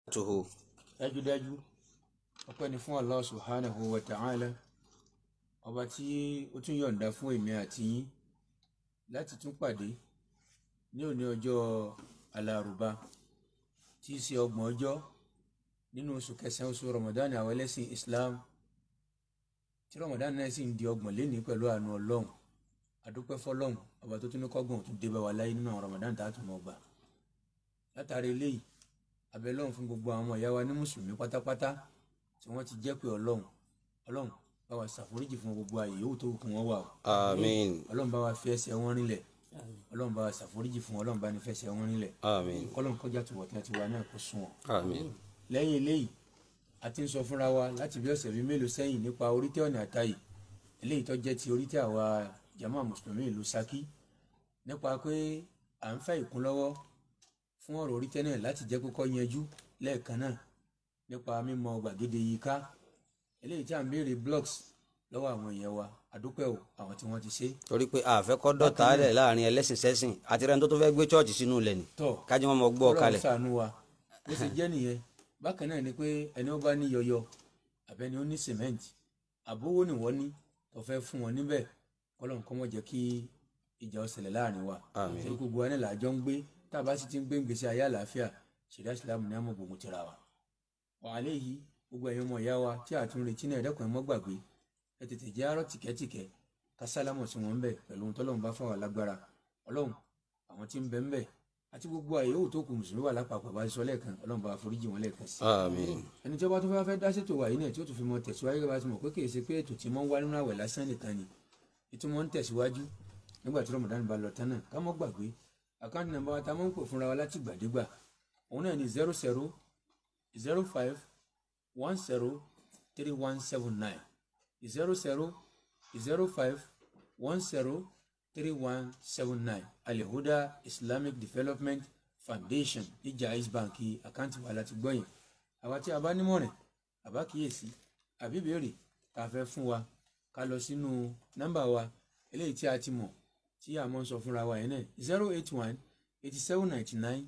tuhu. dájúdájú ọpẹ́ ni fún Allah subhanahu wa ta'ala ọba tí ó tún yọ̀ǹda fún èmi àti yín láti tún pàdé ní òní ọjọ́ alárùbá tí í ṣe ọgbọ̀n ọjọ́ nínú oṣù kẹsàn-án oṣù Ramadan àwọn ẹlẹ́sìn Islam tí Ramadan náà sì ń di ọgbọ̀n lénìí pẹ̀lú àánú Ọlọ́run adúpẹ́ fọ́lọ́run ọba tó tún ní kọ́gbọ̀n tó dé bá wa láyé nínú àwọn Ramadan tá a tún mọ̀ gbà látàrí eléyìí abẹ́lọ́run fún gbogbo àwọn ìyá wa ní mùsùlùmí pátápátá tí wọ́n ti jẹ́ pé ọlọ́run ọlọ́run bá wa ṣàforíjì fún gbogbo ààyè yòówù tó kù wọ́n wà o àmín ọlọ́run bá wa fi ẹsẹ̀ wọn rinlẹ̀ ọlọ́run bá wa ṣàforíjì fún ọlọ́run bá ní fẹsẹ̀ wọn rinlẹ̀ àmín kọ́lọ́run kọjá tó wọ̀tí àti wa náà kó sùn wọn. àmín lẹ́yìn eléyìí a ti ń sọ fúnra wa láti bí ọ̀sẹ̀ bíi mélòó sẹ́yìn nípa orítẹ́ ọ̀nà àtàyè eléyìí tó jẹ́ ti orítẹ́ àwa jama mùsùlùmí ìlú Ṣakí nípa pé à ń fẹ́ ìkúnlọ́wọ́ fún ọ̀rọ̀ orítẹ́ náà láti jẹ́ kókó yanjú lẹ́ẹ̀kan náà nípa mímọ gbàgede yìí ká eléyìí tí à ń béèrè blocks lọ́wọ́ àwọn èèyàn wa àdúpẹ́ o àwọn tí wọ́n ti ṣe. torí pé àfẹ́kọ́ dọ̀tá rẹ̀ láàrin ẹlẹ́sìn sẹ́sìn àti rẹ̀ tó tó fẹ́ gbé chọ́ọ̀chì sínú ilẹ̀ ni tọ́ kájí wọn mọ gbọ́ ọ kalẹ̀ Ọlọ́run ṣàánú wa bó ṣe jẹ́ nìyẹn bákan náà ni pé ẹni ó bá ní yọyọ àbẹ́ni ó ní cement àbówó ni wọ́n ní tó fẹ́ fún wọn níbẹ̀ kọ́lọ́n kọ́ mọ̀ jẹ́ kí ìjà ó ṣẹlẹ̀ láàrin wa Àmín. torí gbogbo wa náà làjọ ń gbé tá a bá sì ti ń gbé ń gbèsè ayé àlàáfíà ṣẹ̀dá ìsìlámù ní àmọ̀ gbogbo tira wa. wàhálà yìí gbogbo ẹ̀yin ọmọ ìyá wa tí a tún retí náà ẹ̀dẹ́kùn ẹ̀ mọ́ gbàgbé ẹ tètè jẹ́ àárọ̀ tìkẹ́tìkẹ́ ká sálámọ̀ sí wọn bẹ̀ pẹ̀lú ohun tọ́lọ́run bá fáwọn lágbára ọlọ́run àwọn tí ń bẹ ń bẹ̀ àti gbogbo àyè yòówù tó kù mùsùlùmí wà lápapọ̀ bá sọ lẹ́ẹ̀kan ọlọ́run bá foríjì wọn lẹ́ẹ̀kan sí i àmín ẹni tí ó bá tún fẹ́ fẹ́ dá ṣètò wàyí náà tí ó tún fi mọ tẹ̀síwájú bá ti mọ̀ pé kì í ṣe pé ètò tí mọ́ ń wá nínú àwẹ̀ lásán nìkan ni ìtumọ̀ ń tẹ̀síwájú nígbà tí Ramadan bá lọ tán náà ká mọ́ gbàgbé àkáǹtì nàmbá wa ta mọ́ ń pè fúnra wa láti gbàdégbà òun náà ni zero zero zero five one zero three one seven nine zero zero zero five one zero three one seven nine alihuda islamic development foundation ní Jaiz Bank àkáǹtì wa láti gbọ́ yẹn àwa tí a bá nímọ̀ràn àbá kíyèsí àbí béèrè tá a fẹ́ fún wa ká lọ sínú nọ́mbà wa eléyìí tí a ti mọ̀ tí a mọ̀ ń sọ fúnra wa yẹn náà zero eight one eighty seven ninety nine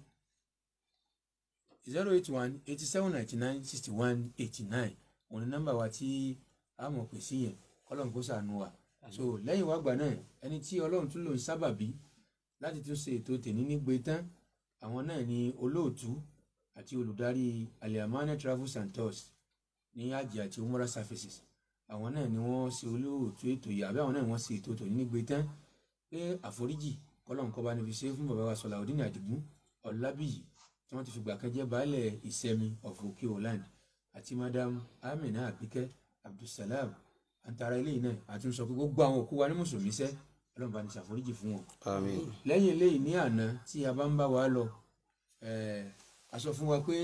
zero eight one eighty seven ninety nine sixty one eighty nine òun ni nọ́mbà wa tí a mọ̀ pè sí yẹn kọ́lọ́n kó ṣàánú wa so lẹ́yìn wá gbà náà ẹni tí ọlọ́run tún lò ń sábàbí láti tún ṣe ètò tèmi nígbè tán àwọn náà ni olóòtú àti olùdarí aliamane travels and tours ní hajj àti umrah services àwọn náà ni wọ́n ṣe olóòtú ètò yìí àbí àwọn náà wọ́n ṣe ètò tòní nígbè tán pé àforíjì kọ́lọ́nkọ́ bá níbi ṣe fún bàbá wa Sọláudeen Àdìgún Ọlábíyì tí wọ́n ti fìgbà kan jẹ́ baálẹ̀ ìsẹ̀mi of Òkè Holland àti madam Amina Abike Abdulsalam àǹtara eléyìí náà àtúnṣe pé gbogbo àwọn òkú wa ní mùsùlùmí sẹ́ ọlọ́run bá ní ṣàforíjì fún wọn àmín lẹ́yìn eléyìí ní àná tí a bá ń bá wa lọ eh, a sọ fún wa pé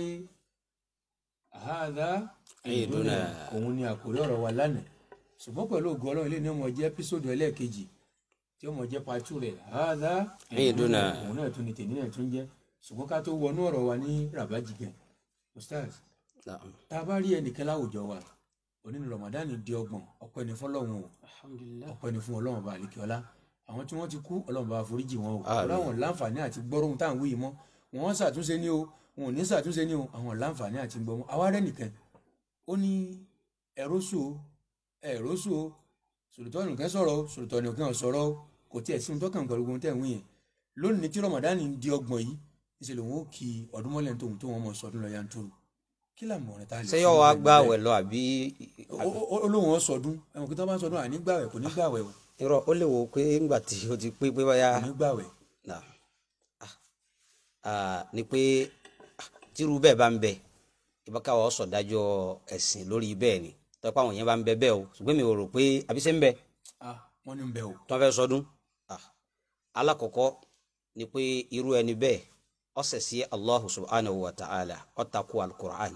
àhádá Ìdúnà. òun ni àkórí ọ̀rọ̀ wa lánàá ṣùgbọ́n pẹ̀lú ògo ọlọ́run ilé ní ọmọ jẹ́ ẹ́písòdù ẹlẹ́ẹ̀kejì tí ọmọ jẹ́ pàtó rẹ̀ àhádá Ìdúnà. òun náà tún ni tèmi náà tún jẹ́ ṣùgbọ́n ká tó wọnú ọ̀rọ̀ wa ní rabaji gan ustaz Naam. tá a bá rí ẹnìkan láwùjọ wa òní ni Ramadan di ọgbọ̀n ọpẹ́ ni fọlọ́run o ọpẹ́ ni fún ọlọ́run bá àlekè ọlá àwọn tí wọ́n ti kú ọlọ́run bá foríjì wọn o Àmín. ọlọ́run láǹfààní àti gbọ́rọ̀ ohun tá à ń wí yìí mọ́ wọ́n ṣàtúnṣe ní o wọn ò ní ṣàtúnṣe ní o àwọn láǹfààní àti gbọ́mọ́ àwárẹ̀ nìkan ó ní ẹ̀rọ́sù o ẹ̀rọ́sù o sòlùtọ́ nìkan sọ̀rọ̀ o sòlùtọ́ nìkan sọ̀rọ̀ o kò tiẹ̀ sí ohun tó kàn pẹ̀lú ohun tẹ̀ ń wí yẹn lónìí tí Ramadan di ọgbọ̀n yìí ìṣẹ̀lẹ̀ wọn ó kí ọdún mọ́lẹ̀ tóun tó wọn mọ̀ sọdún lọ yanturu kí làmọ̀ràn tá a lè ṣé fún yóò wá irú ẹni gbà bẹ́ẹ̀? wẹ̀ lọ àbí Ó- ó- ó- olóhùn ọ sọdún ẹwọn kí tó bá ń sọdún àní gbàwẹ̀ kò ní gbàwẹ̀ o irọ́ ó lè wò ó pé ńgbà tí o ti pé pé báyà kò ní gbàwẹ̀ Naam. Ah. Ah, ni pé ah, tírú bẹ́ẹ̀ bá ń bẹ ìbákàwọ́ sọ̀dájọ́ ẹ̀sìn lórí bẹ́ẹ̀ ni tọ́pọ̀ àwọn yẹn bá ń bẹ bẹ́ẹ̀ o ṣùgbọ́n mi ò rò pé àbíṣe ń bẹ ah wọ́n ní ń bẹ o tí wọ́n fẹ́ sọdún Ah. alákọ̀ọ́kọ́ ni pé irú ẹni bẹ́ẹ̀ ó ṣẹ̀ sí Allahu subhanahu wa ta'ala ó tako alukur'an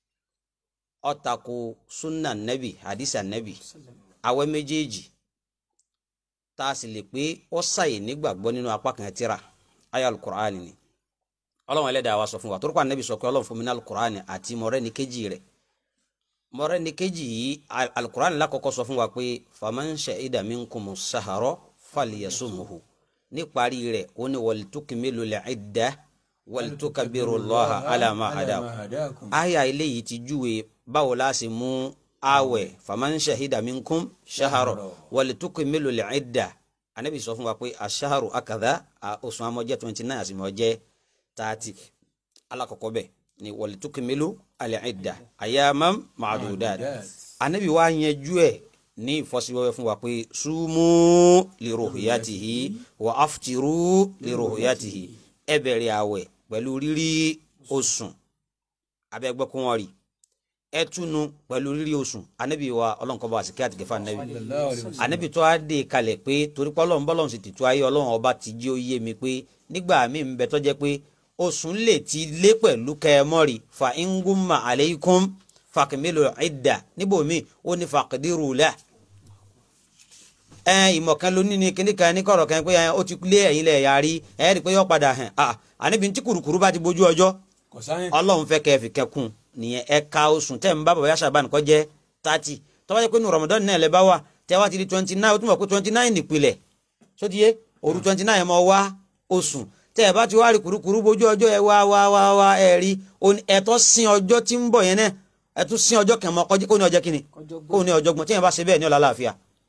ó tako sunna nabi hadisa nabi awẹ́ méjèèjì tá a sì lè pé ó ṣàyè nígbàgbọ́ nínú apá kan tírà ayé alukur'an ni ọlọ́run ẹlẹ́dàá wa sọ fún wa torí pa anabi sọ pé ọlọ́run fún mi ní alukur'an àti mọ̀rẹ́ni kejì rẹ̀ mọ̀rẹ́ni kejì yìí al- alukur'an lákọ̀ọ́kọ́ sọ fún wa pé faman shahida minkumu sahara falyasumuhu níparí rẹ̀ ó ní walitukmilul idda walitukabirullaha ala ma hadakum aya eléyìí ti júwe báwo la ṣe mú àwẹ̀ faman shahida minkum shaharo walitukmilu al-idda anabi sọ fún wa pé aṣaharu akadha oṣù amọjẹ twenty nine àti mọjẹ thirty alakọkọ bẹ ni walitukmilu al-idda ayaman ma'dudat anabi wa yanjú ẹ ní ìfọ́síwẹ́wẹ́ fún wa pé sumu liruhiyatihi wa aftiru liruhiyatihi ẹ bẹ̀rẹ̀ àwẹ̀ pẹ̀lú rírí oṣù abẹ́gbẹ́ kún wọn rí ẹ túnu pẹ̀lú rírí oṣù anabi wa ọlọ́nkọ́ba àti kíá tìgẹ́fà anabi anabi tó a dé kalẹ̀ pé torí pé ọlọ́run bọ́lọ́run sì tìtú ayé ọlọ́run ọba ti jí ó yé mi pé nígbà míì ń bẹ tó jẹ́ pé oṣù lè ti lé pẹ̀lú kẹ́ẹ̀mọ́rì fa ingumma aleikum fakimilu idda níbòmí ó ní fakidiru la ẹ ìmọ̀kan ló ní ni kíní kan ní kọ̀rọ̀ kan pé ẹ ó ti lé ẹ̀yin lẹ̀ yarí ẹ rí i pé yọ padà hàn ah àníbi tí kùrùkùrù bá ti bójú ọjọ́ ọlọ́run fẹ́ kẹ́ ẹ fi kẹ́kùn nìyẹn ẹ ka oṣù tẹ́ ń bá bàbá yàtọ̀ àbánikọ́ jẹ́ thirty tọ́wọ́ jẹ́ pé ní Ramadan náà lẹ́ bá wà tẹ́ wá ti di twenty nine ó tún mọ̀ pé twenty nine nìpìlẹ̀ sótìyé òru twenty nine mọ̀ wá oṣù tẹ́ ẹ bá ti wá rí kùrùkùrù bójú ọjọ́ ẹ wá wá wá wá ẹ rí ẹ̀tọ́ sin ọjọ́ tí ń bọ̀ yẹn náà ẹ tún sin ọjọ́ kẹmọ kó ní ọjọ́ kínní kó ní ọjọ́ gbọ́n tí yẹn bá ṣe bẹ́ẹ̀ ní ọ̀la láàfíà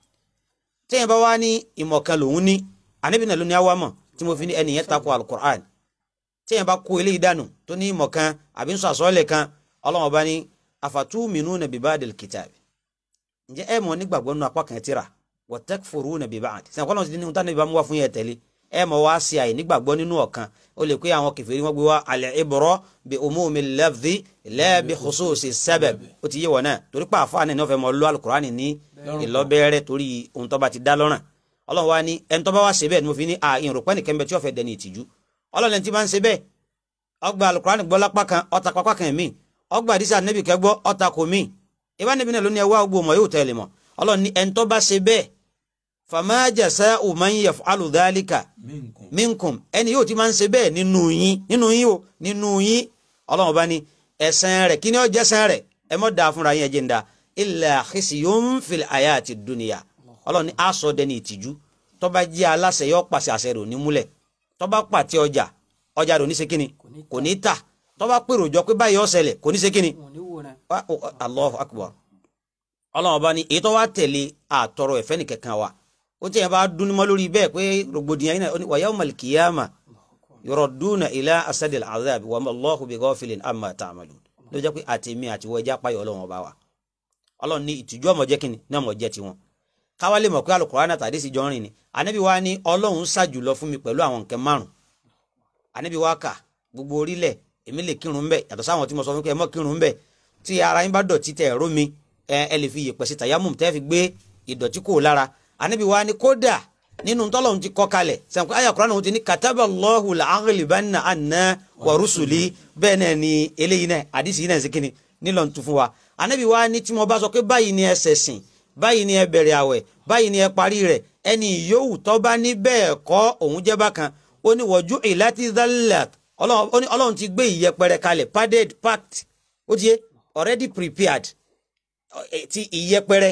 tí yẹn bá wá ní ìmọ̀ kan lòun ní àníbi náà ló ní àwa mọ̀ tí mo fi ní ẹnìyẹn takò alukur'an tí yẹn bá kó eléyìí dànù tó ní ìmọ̀ kan àbí ń sọ àsọ́ọ̀lẹ̀ kan ọlọ́wọ́n bá ní afatuminuna bibadil kitab ǹjẹ́ ẹ mọ̀ nígbàgbọ́ nínú apá kan tírà wa takfuruna bibad sẹ́yìn kọ́lọ́n ti ní níta níbi bá mú wá fún yẹn tẹ̀lé ẹ mọ̀ wá sí àyè nígbàgbọ́ nínú ọ̀kan ó lè pé àwọn kèfèrí wọn gbé wá al-ibra bi umumi lafzi la bi khususi sabab ó ti yé wọn náà torí pé àfáà náà ní wọ́n fẹ́ mọ lọ́ alukur'ani ní ìlọ́bẹ̀rẹ̀ torí ohun tó bá ti dá lọ́rùn ọlọ́run wa ní ẹni tó bá wá ṣe bẹ́ẹ̀ ni mo fi ní à ìrùpẹ́ nìkan bẹ tí wọ́n fẹ́ dẹni ìtìjú ọlọ́run ẹni tí bá ń ṣe bẹ́ẹ̀ ọgbà alukur'ani gbọ́ lápá kan ọta pápá kan mí ọgbà àdìsá nẹ́bì kẹgbọ́ ọta kò mí ìbá nẹ́bì náà ló ní ẹwà gbogbo ọmọ yóò tẹ̀lé mọ́ ọlọ́run ní ẹni tó bá ṣe bẹ́ẹ̀ fama jasa'u man yaf'alu dhalika minkum ẹni yóò ti máa ń ṣe bẹ́ẹ̀ nínú yín nínú yín o nínú yín ọlọ́run bá ní ẹ̀san rẹ̀ kí ni ó jẹ́ ẹ̀san rẹ̀ ẹ mọ́ da fúnra yín ẹ jẹ́ ń da illa khisyun fil hayati dunya ọlọ́run ní aṣọ dẹni ìtìjú tó bá jẹ́ aláṣẹ yọ pàṣẹ àṣẹ rẹ̀ òní múlẹ̀ tó bá pàtẹ ọjà ọjà rẹ̀ òní ṣe kíni kò ní tà tó bá pèrò jọ pé báyìí ó ṣẹlẹ̀ kò ní ṣe kíni Allahu akbar ọlọ́run bá ní èyí tó wá tẹ̀lé àtọrọ ẹ̀fẹ́ nìkankan wa ó tiẹ̀ bá dún mọ́ lórí bẹ́ẹ̀ pé rògbòdìyàn yìí náà wa yawmal qiyamah yuradduna ila asadil azab wa ma Allahu bi ghafilin amma ta'malun ló jẹ́ pé àtẹ̀mí àti wọ́n ẹja payọ̀ ọlọ́run ọba wa ọlọ́run ní ìtìjú ọmọ jẹ́ kínní ní ọmọ jẹ́ tiwọn káwá lè mọ̀ pé Al-Qur'an àtàdé sì jọ rìn ni ànábì wa ní ọlọ́run ṣàjùlọ fún mi pẹ̀lú àwọn nǹkan márùn ànábì wa kà gbogbo orílẹ̀ èmi lè kírun ń bẹ̀ yàtọ̀ sáwọn tí mo sọ fún kẹ́ ẹ mọ́ kírun ń bẹ̀ tí ara yín bá dọ̀tí tẹ̀ ẹ̀rọ mi ẹ lè fi yèpẹ̀ sí tàyámù tẹ́ fi gbé ìdọ̀tí kò lára ànábì wa ní kódà nínú tọ́lọ́hún ti kọ́ kalẹ̀ sànkú ayé àkùrán náà ti ní kataba Allahu la'aghlibanna anna wa rusuli bẹ́ẹ̀ náà ni eléyìí náà àdìsí yìí náà ṣe kíni nílò ń tu fún wa ànábì wa ní tí mo bá sọ pé báyìí ni ẹ ṣẹ̀sìn báyìí ni ẹ bẹ̀rẹ̀ àwẹ̀ báyìí ni ẹ parí rẹ̀ ẹni yòówù tó bá ní bẹ́ẹ̀ kọ́ òun jẹ́ bákan ó ní wọ́jú ìlàtí zallat ọlọ́run ti gbé ìyẹpẹrẹ kalẹ̀ padded packed ó ti yé already prepared ti ìyẹpẹrẹ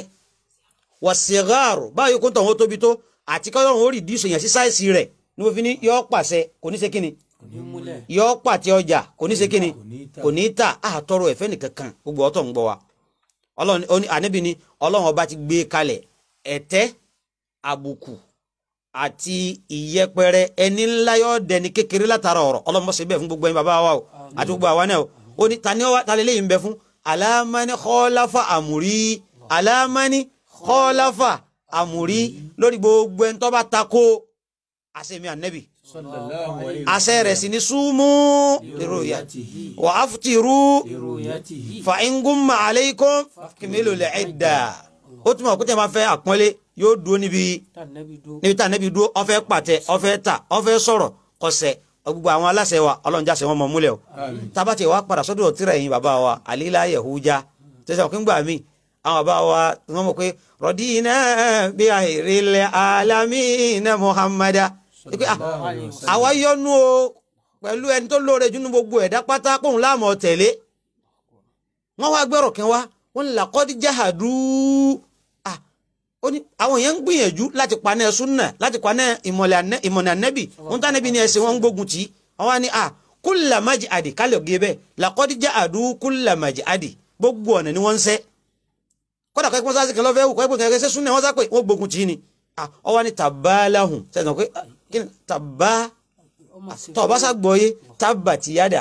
wọ̀sígáàrò báyìí kó tọ̀hún tóbi tó àti kọ́lọ́run ó rìdíùsì yẹn sí sáìsì rẹ̀ ní mo fi ní yọ pàṣẹ kò ní ṣe kíni yọ pàtẹ ọjà kò ní ṣe kíni kò ní tà àtọrọ ẹ̀fẹ́ nìkankan gbogbo ọ̀tọ̀ ń gbọ́ wa ọlọ́run ànábì ni ọlọ́run ọba ti gbé kalẹ̀ ẹ̀tẹ́ àbùkù àti ìyẹpẹrẹ ẹni ńlá yọ dẹni kékeré látara ọ̀rọ̀ ọlọ́run bọ́ sí bẹ́ẹ̀ fún gbogbo ẹ̀yin bàbá wa o àti gbogbo àwa náà o ó ní tani wa tani lẹ́yìn bẹ fún alámání kọ́láfà àmúrí alámání kọ́láfà àmúrí lórí gbogbo ẹni tó bá takò àṣẹmi ànẹ́bì àṣẹ rẹ̀ sì ní súnmú ìròyà wà á futiru fa ingumma aleikum kìmílò lè ẹ̀dà ó túmọ̀ kó tẹ̀ máa fẹ́ àpọ́nlé yóò dúró níbi níbi tá ànẹ́bì dúró ó fẹ́ pàtẹ ó fẹ́ tà ó fẹ́ sọ̀rọ̀ kọsẹ̀ gbogbo àwọn aláṣẹ wa ọlọ́run jáṣẹ wọn mọ̀ múlẹ̀ o tábàtì wa padà sọ́dọ̀ tìrẹ̀ yín bàbá wa àlílá yahuja tẹ̀sán kí n gbà mí àwọn bàbá wa wọ́n mọ̀ pé rọ̀dínà bí àìrìlẹ̀ alámìnà muhammada àwa yọ́nú o pẹ̀lú ẹni tó lóore jù ní gbogbo ẹ̀dá pátá kóhun láàmú tẹ̀lé wọ́n wá gbẹ́rọ̀ kẹ́ wá wọ́n làkọ́dí jáhàdú àwọn èèyàn ń gbìyànjú láti paná ẹ̀sùn náà láti paná ìmọ̀lẹ̀ ànẹ́bì wọ́n tá ànẹ́bì ní ẹsẹ̀ wọn ń gbógun tì í wọ́n wá ní kúlà májì àdì kálí ògé bẹ́ẹ̀ làkọ́díjà àdú kúlà májì àdì gbogbo ọ̀nà ni wọ́n ń sẹ́ kódà kọ́ ẹ̀kọ́ sáà sí kan lọ́fẹ́ wù kọ́ ẹ̀kọ́ kẹ́kẹ́ sẹ́sùn náà wọ́n sá pé wọ́n gbógun tì í ni ọwọ́ ni tàbáláhùn sẹ́sùn pé kí ni tàbá tọ́ọ̀bá sá gbọ́ yé tábà tìyádà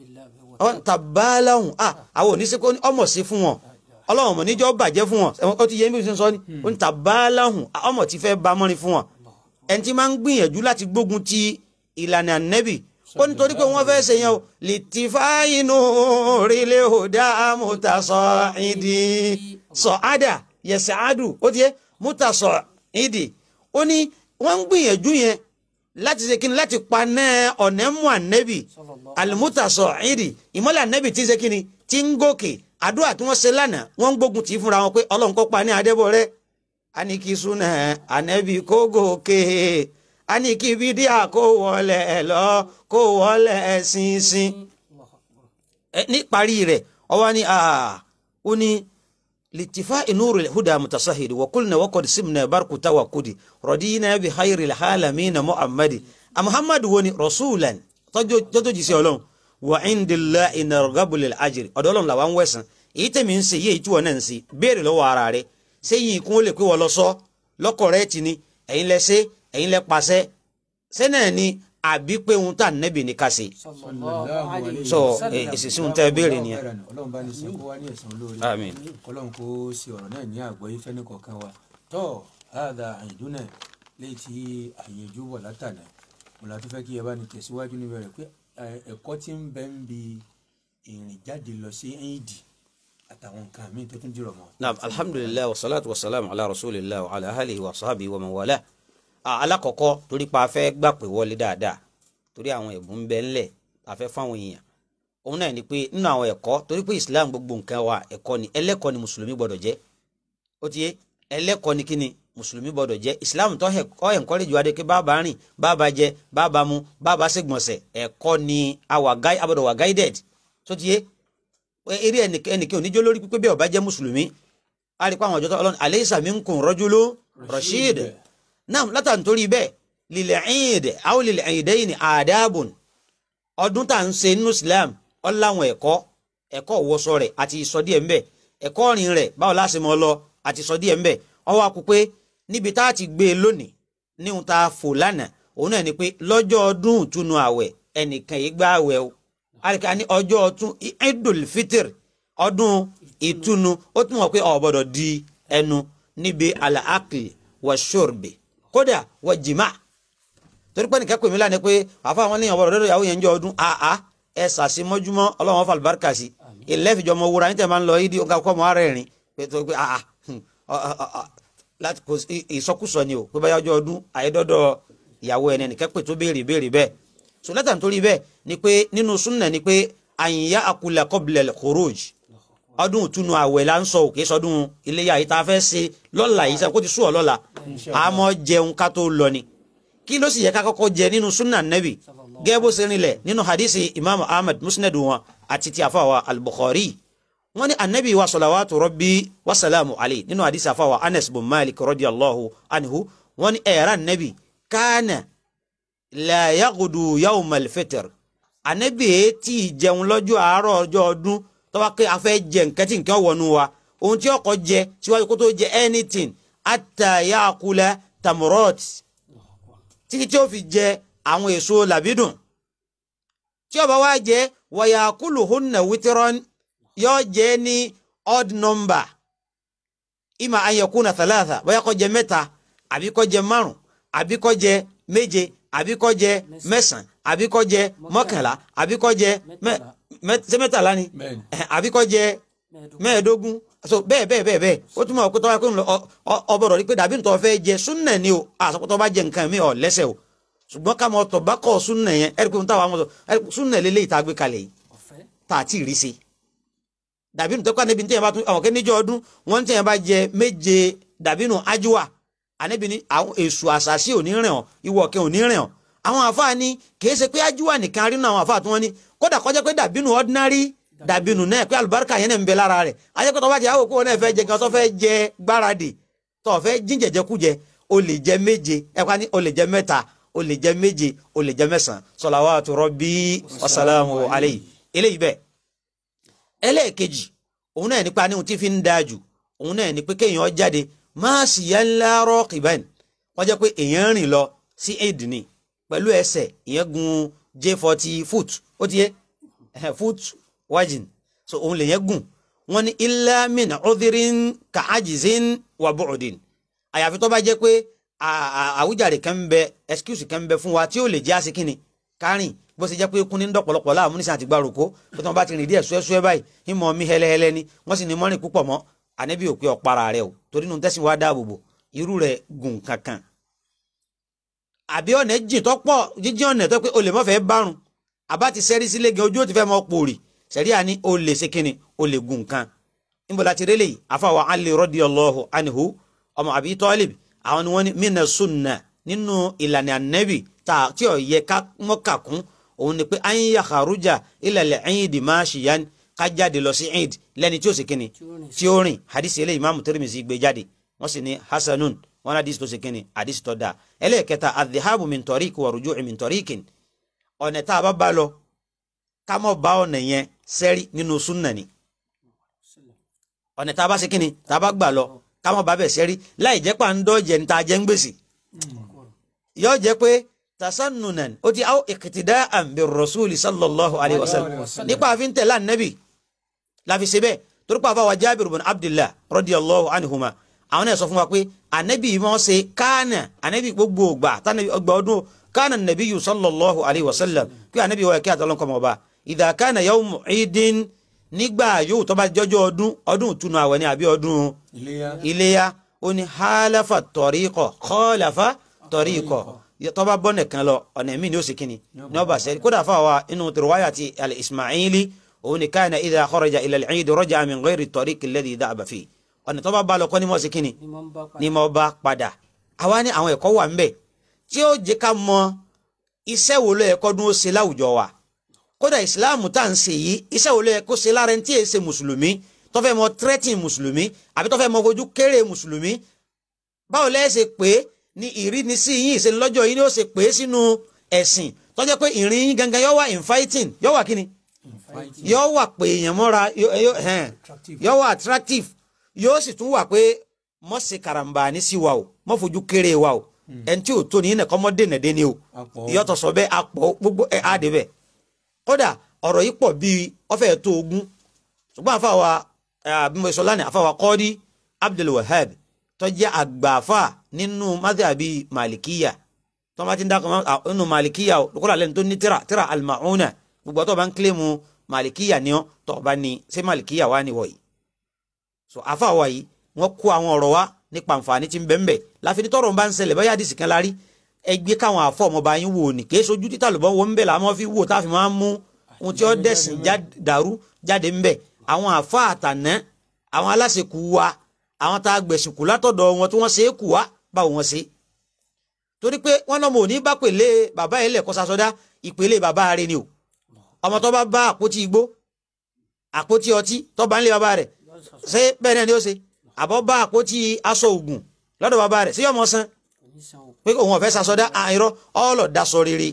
tàbáláhùn àwọn oníṣẹ́kọ́ ọmọ sí fún wọn ọlọ́run ọmọ níjọ́ bàjẹ́ fún wọn ó ti yẹ bí wọ́n sọ ni ó ń tàbáláhùn ọmọ ti fẹ́ ba mọ́rin fún wọn ẹni tí máa ń gbìyànjú láti gbógun ti ìlànà ànẹ́bì ó nítorí pé wọ́n fẹ́ ṣe yẹn o lè ti fáyínú orílẹ̀ òdà mọ́tàsọ ìdí sọ ádà yẹsẹ̀ ádù ó ti yẹ mọ́tàsọ ìdí ó ní wọ́n ń gbìyànjú yẹn láti ṣe kíni láti paná ọ̀nẹ́mú ànẹ́bì alimutasọ ìdí ìmọ̀lẹ̀ ànẹ́bì tí ń ṣe kíni tí ń gòkè àdúrà tí wọ́n ṣe lánàá wọ́n ń gbógun tì í fúnra wọn pé ọlọ́run kó pa ní adébọ̀ rẹ̀ anikisuna ànẹ́bì kó gòkè aniki bídíà kó wọlé lọ kó wọlé ṣinṣin ní parí rẹ̀ ọwọ́ ni ó ní litifa inúrò huda mutasahiri wa kulna wa qad simna barku tawakkudi radina bi khayri alalamin muhammadi a muhammadu woni rasulan tọ́jọ́ jíṣẹ́ ọlọ́run wa indillahi narghabu lil ajri ọ̀dọ̀ ọlọ́run làwọn wẹ̀sán èyí tẹ̀mí ń ṣe yé èyí tí wọ́n náà ń ṣe béèrè lọ́wọ́ ara rẹ̀ sẹ́yìn ikún ó lè pé wọ́n lọ sọ lọ́kọ̀ rẹ̀ tì ní ẹ̀yin lẹ ṣe ẹ̀yin lẹ pàṣẹ sẹ́nà ni àbí pé ohun tá nẹ́bì ní ká ṣe. sọ èsìsì ohun tẹ́ béèrè nìyẹn. ọlọ́run bá ní sọ kó wá ní ẹ̀san olóore Àmín. ọlọ́run kó ṣe ọ̀rọ̀ náà ní àgbọ́yé fẹ́ni kọ̀ọ̀kan wa tọ́ àdá àyìndúnà léyìí tí àyànjú bọ̀ látànà mo la tó fẹ́ kí ẹ bá ní tẹ̀síwájú níbẹ̀ rẹ̀ pé ẹ̀kọ́ tí ń bẹ ń bi ìrìn jáde lọ sí ẹ̀yìndì àtàwọn nǹkan míì tó tún jùrọ̀ mọ́. naam alhamdulilayi wa salatu wa salam ala rasulillah wa ala alihi wa sahabi wa man wala. alakọ̀kọ́ torí pa afẹ́ gbà pé wọlé dáadáa torí àwọn ẹ̀bùn ń bẹ ńlẹ̀ afẹ́ fáwọn èèyàn òun náà ni pé nínú àwọn ẹ̀kọ́ torí pé islam gbogbo nǹkan wa ẹ̀kọ́ ni ẹlẹ́kọ́ ni mùsùlùmí gbọ́dọ̀ jẹ́ ó ti yé ẹlẹ́kọ́ ni kíni mùsùlùmí gbọ́dọ̀ jẹ́ islam tó ọ encourage wa de pé bàbá rìn bàbá jẹ bàbá mu bàbá ṣègbọ̀nsẹ̀ ẹ̀kọ́ ni àwa abọ́dọ̀ wa guided tó ti yé eré ẹnìkan oníjó lórí pípé bí ó bá jẹ́ mùsùlùmí a rí i pé àwọn ọjọ́ tó ọlọ́run alaysa minkum rajulun rashid náà látà nítorí bẹ́ẹ̀ lílẹ̀ ẹ̀yìndì àwọn lílẹ̀ ẹ̀yìndẹ́yìn ní àdáàbùn ọdún tá à ń ṣe nínú islam ọláwọn ẹ̀kọ́ ẹ̀kọ́ wọṣọ rẹ̀ àti ìsọ díẹ̀ ńbẹ̀ ẹ̀kọ́ ọ̀rìn rẹ̀ báwo láti mọ lọ àti ìsọ díẹ̀ ńbẹ̀ ọwọ́ akú pé níbi tá a ti gbé e lónìí níhun tá a fò lánàá òun náà ni pé lọ́jọ́ ọdún ìtúnu àwẹ̀ ẹnìkan yìí gbá àwẹ̀ o àríkà ní ọjọ́ ọtún idul fitr ọdún ìtúnu ó tún wọ̀ pé ó gbọ́dọ̀ di ẹnu níbi alaakli wa shurbi kódà wa jìmá torí pé nìkan pè mí lánàá pé àfa àwọn ènìyàn ọ̀bọ̀dọ̀ ìyàwó yẹn ń jọ ọdún àá ẹ sàṣì mọ́júmọ́ ọlọ́run fa àlùbáríkà sí ìlẹ́fìjọ́ ọmọ wúra níta máa ń lọ yídí ọgá kọ́ ọmọ ara ẹ̀rín pé tó pé àá láti kò ìsọkúsọ ni o pé báyọ̀ ọjọ́ ọdún àyẹ́dọ́dọ̀ ìyàwó ẹni nìkan pè tó béèrè béèrè bẹ́ẹ̀ so lẹ́tà nítorí bẹ́ẹ̀ ni pé nínú súnnà ni pé àyìnyá akulẹ̀ kọ́bilẹ̀ khuruj ọdún ìtúnu àwẹ̀ la ń sọ òkè sọdún iléyà yìí tá a fẹ́ ṣe lọ́la yìí sẹ́kó ti sùn ọ́ lọ́la àmọ́ jẹun ká tó lọ ni kí ló sì yẹ ká kọ́kọ́ jẹ nínú sunna nabi gẹ́gẹ́ bó ṣe rinlẹ̀ nínú hadisi imaamu ahmed musnad wọn àti ti àfàwà al-bukhari wọ́n ní anabi wa salawatu rabbi wa salamu alayhi nínú hadisi àfàwà anas bin malik radiyallahu anhu wọ́n ní ẹ̀rọ anabi kánà la yagudu yawmal fitr anabi tí jẹun lọ́jọ́ àárọ̀ ọjọ́ ọdún tọ́wá pé a fẹ́ jẹ nǹkan tí nǹkan wọnú wa ohun tí ọkọ̀ jẹ síwájú kó tó jẹ anything ata yaakula tamurot títí tí ó fi jẹ àwọn èso làbídùn tí ó bá wá jẹ wàyàkúlù hunna wítírọ́n yóò jẹ ní odd number ima ayakuna thalatha bóyá kó jẹ mẹ́ta àbí kó jẹ márùn àbí kó jẹ méje àbí kó jẹ mẹ́sàn àbí kó jẹ mọ́kànlá àbí kó jẹ ṣé mẹ́tàlá ni àbí kó jẹ mẹ́ẹ̀ẹ́dógún so bẹ́ẹ̀ bẹ́ẹ̀ bẹ́ẹ̀ bẹ́ẹ̀ ó túmọ̀ pé tọ́wá pé ọbọ̀rọ̀ rí pé dàbí nítorí fẹ́ jẹ súnnà ni o àsopọ̀tọ̀ bá jẹ nǹkan mi ọ̀ lẹ́sẹ̀ o ṣùgbọ́n ká mọ ọtọ̀ bá kọ́ súnnà yẹn ẹ̀rí pé mo táwa mọ̀ súnnà lélẹ́yìí tá a gbé kalẹ̀ yìí tá a ti rí sí dàbí nítorí pé níbi tíyẹn bá tún àwọn kẹ́níjọ́ ọdún wọ́n tíyẹn bá jẹ méje dàbí nù ájúwà àníbi ní àwọn èṣù àṣàṣì òní rìn ọ́ ìwọ̀ kẹ́ òní rìn ọ́ àwọn àfáà ní kìí ṣe pé ájúwà nìkan rí nù àwọn àfáà tí wọ́n ní kódà kọjá pé dàbí nù ordinary dàbínú náà pé àlùbáríkà yẹn náà ń bẹ lára rẹ̀ ayẹ́kọ̀tọ̀ bá jẹ́ àwọn òkú wọn náà fẹ́ jẹ gan tó fẹ́ jẹ gbáradì tó fẹ́ jíjẹjẹkújẹ o lè jẹ méje ẹ̀ka ní o lè jẹ mẹ́ta o lè jẹ́ méje o lè jẹ́ mẹ́sàn-án salawatu rabbi wasalamu alayhi eléyìí bẹ́ẹ̀ ẹlẹ́ẹ̀kejì òun náà nípa ní ohun tí fi ń dáa jù òun náà ní pé kéèyàn jáde máa sì yá ńlá raqiban wọ́n jẹ́ pé èèyàn rìn lọ sí eid ni pẹ̀lú ẹsẹ̀ ìyẹn gun j forty foot ó ti yẹ foot wajin so òun lè yẹn gùn wọ́n ní illa min udhrin ka ajizin wa bu'din àyàfi tó bá jẹ́ pé àwùjáde kan ń bẹ excuse kan ń bẹ fún wa tí ó lè jẹ́ àsìkíni kárìn bó ṣe jẹ́ pé kún ní dọ̀pọ̀lọpọ̀ láàmú nísàn àti gbàrúkọ pé tí wọ́n bá ti rìn díẹ̀ ṣúẹ́ṣúẹ́ báyìí ìmọ̀ mi hẹ́lẹ́hẹ́lẹ́ ni wọ́n sì ní mọ́rin púpọ̀ mọ́ ànábì òpin ọ̀para rẹ o torí nu tẹ́sí wa dáàbò bò irú rẹ̀ gùn kankan. àbí ọ̀nà jìn tó pọ̀ jíjìn ọ̀nà tó pé o lè mọ́ fẹ́ bárun àbá ti sẹ́rí sílé gan ojú ó ti fẹ́ mọ́ pòrì sẹ́rí àní o lè ṣe kíni o lè gùn kan. níbo la ti rélé yìí àfàwọ̀ Ali radiyallahu anhu ọmọ Abi Talib àwọn ni wọ́n ní mina sunna nínú ìlànà ànábì tí ò yẹ ká mọ́ kàkún òun ni pé an yakharuja ila al-eid mashiyan ká jáde lọ sí eid lẹ́ni tí ó sì kíni tí ó rìn hadisi eléyìí Imam Tirmidhi gbé jáde wọ́n sì ní hasanun wọn hadisi tó sì kíni hadisi tó dáa ẹlẹ́ẹ̀kẹta adhihabu min tariq wa ruju'i min tariqin ọ̀nà tá a bá bá lọ ká mọ̀ bá ọ̀nà yẹn sẹ́rí nínú súnà ni ọ̀nà tá a bá sì kíni tá a bá gbà lọ ká mọ̀ bá bẹ̀ sẹ́rí láì jẹ́ pà ń dọ́jẹ̀ ní ta jẹ́ ń gbèsè yóò jẹ́ pé tasannunan ó ti aw iqtida'an bir rasuli sallallahu alayhi wa sallam nípa àfin tẹ̀lé ànábì láfi ṣe bẹ́ẹ̀ torí pa àfàwà jábìrì bin abdullah radiyallahu anhuma àwọn náà sọ fún wa pé ànábì wọn ṣe kánà ànábì gbogbo ògbà tánàbì ọgbà ọdún kánà nàbíyù sallallahu alayhi wa sallam pé ànábì wọ̀ ẹ̀kẹ́ àtọ́lọ́nkọ́ mọ̀ ọba idha kana yawmu idin nígbà yóò tó bá jọjọ́ ọdún ọdún ìtúnu àwẹ̀ ni àbí ọdún iléyá ó ní halafa tariqa khalafa tariqa tọ́ba bọ́ nìkan lọ ọ̀nà míì ni ó sì kíni ní ọba sẹ́ni kódà fáwa inú tìrìwáyà ti al-ismaili òun ni káyìn idha kharaja ila al-eid raja'a min ghayri at-tariq alladhi dhahaba fi ọ̀nà tọ́ba bá lọ kọ́ ni mo sì kíni ni mo bá padà àwa ní àwọn ẹ̀kọ́ wà ń bẹ̀ tí ó jẹ́ ká mọ iṣẹ́ wo ló yẹ kó dún ó ṣe láwùjọ wa kódà ìsìláàmù tá à ń ṣe yìí iṣẹ́ wo ló yẹ kó ṣe lára ẹni tí èsè mùsùlùmí tó fẹ́ mọ tírẹ́tìn mùsùlùmí àbí tó fẹ́ mọ fojú kéré mùsùlùmí báwo lẹ́ ṣe pé ní ìrínisí yín ìṣe lọ́jọ́ yín ni ó ṣe pé sínú ẹ̀sìn tó jẹ́ pé ìrìn yín gangan yóò wà infighting yóò wà kíni yóò wà pé èèyàn mọ́ra yóò wà attractive yóò sì tún wà pé mọ́ ṣe karambà ní sí wa o mọ́ fojú kéré wa o ẹni tí ò tó ní nìkan mọ́ dènà dé ni o ìyọ́tọ̀ sọ bẹ́ẹ̀ apọ̀ gbogbo ẹ̀ á dé bẹ́ẹ̀ kódà ọ̀rọ̀ yìí pọ̀ bíi ọ̀fẹ́ tó ogún ṣùgbọ́n àfàwà abimọ̀sọ̀lá ni àfàwà kọ́ọ́dí Abdul Wahab tó jẹ́ àgbààfà nínú madhabi malikiya tó máa ti ń dákọ̀ nínú malikiya kódà lẹ́nu tó ní tíra tíra al-Ma'una gbogbo tó bá ń kílèmù malikiya ni ọ́ tó bá ní ṣé malikiya wà ní wọ̀nyí. so àfàwà yìí wọ́n kó àwọn ọ̀rọ̀ wa nípa àǹfààní tí ń bẹ ń bẹ láfi ní tọrọ ń bá ń ṣẹlẹ̀ báyà àdìsí kan lárí ẹgbẹ́ káwọn àfọ ọmọọba yín wò ní kìí sojú títà lọ́bọ̀ wo ń bẹ̀ làwọn fi wò táfi máa ń mú ohun tí ó dẹ̀sìn dàrú jáde ń bẹ̀ àwọn àfọ àtàná àwọn aláṣekù wa àwọn tá a gbẹ̀sìn kù látọ̀dọ̀ wọn tí wọ́n ṣe é kù wá báwo wọ́n ṣe. torí pé wọ́n lọ́mọ òní bá pèlè bàbá yẹn lẹ̀kọ́ sasọ́dá ìpele bàbá rẹ̀ ni o ọmọ tó bá bá àpótí igbó àpótí ọtí tó bá ń lé bàbá rẹ̀ ṣé bẹ́ẹ̀ náà ni ó ṣe àbọ̀ bá àpótí aṣọ ògùn lọ́dọ̀ bàbá rẹ̀ sí ọmọ san pé òun ọ̀fẹ́ sasọ́dá àìrọ́ ọ̀ọ́lọ̀ dasọ rere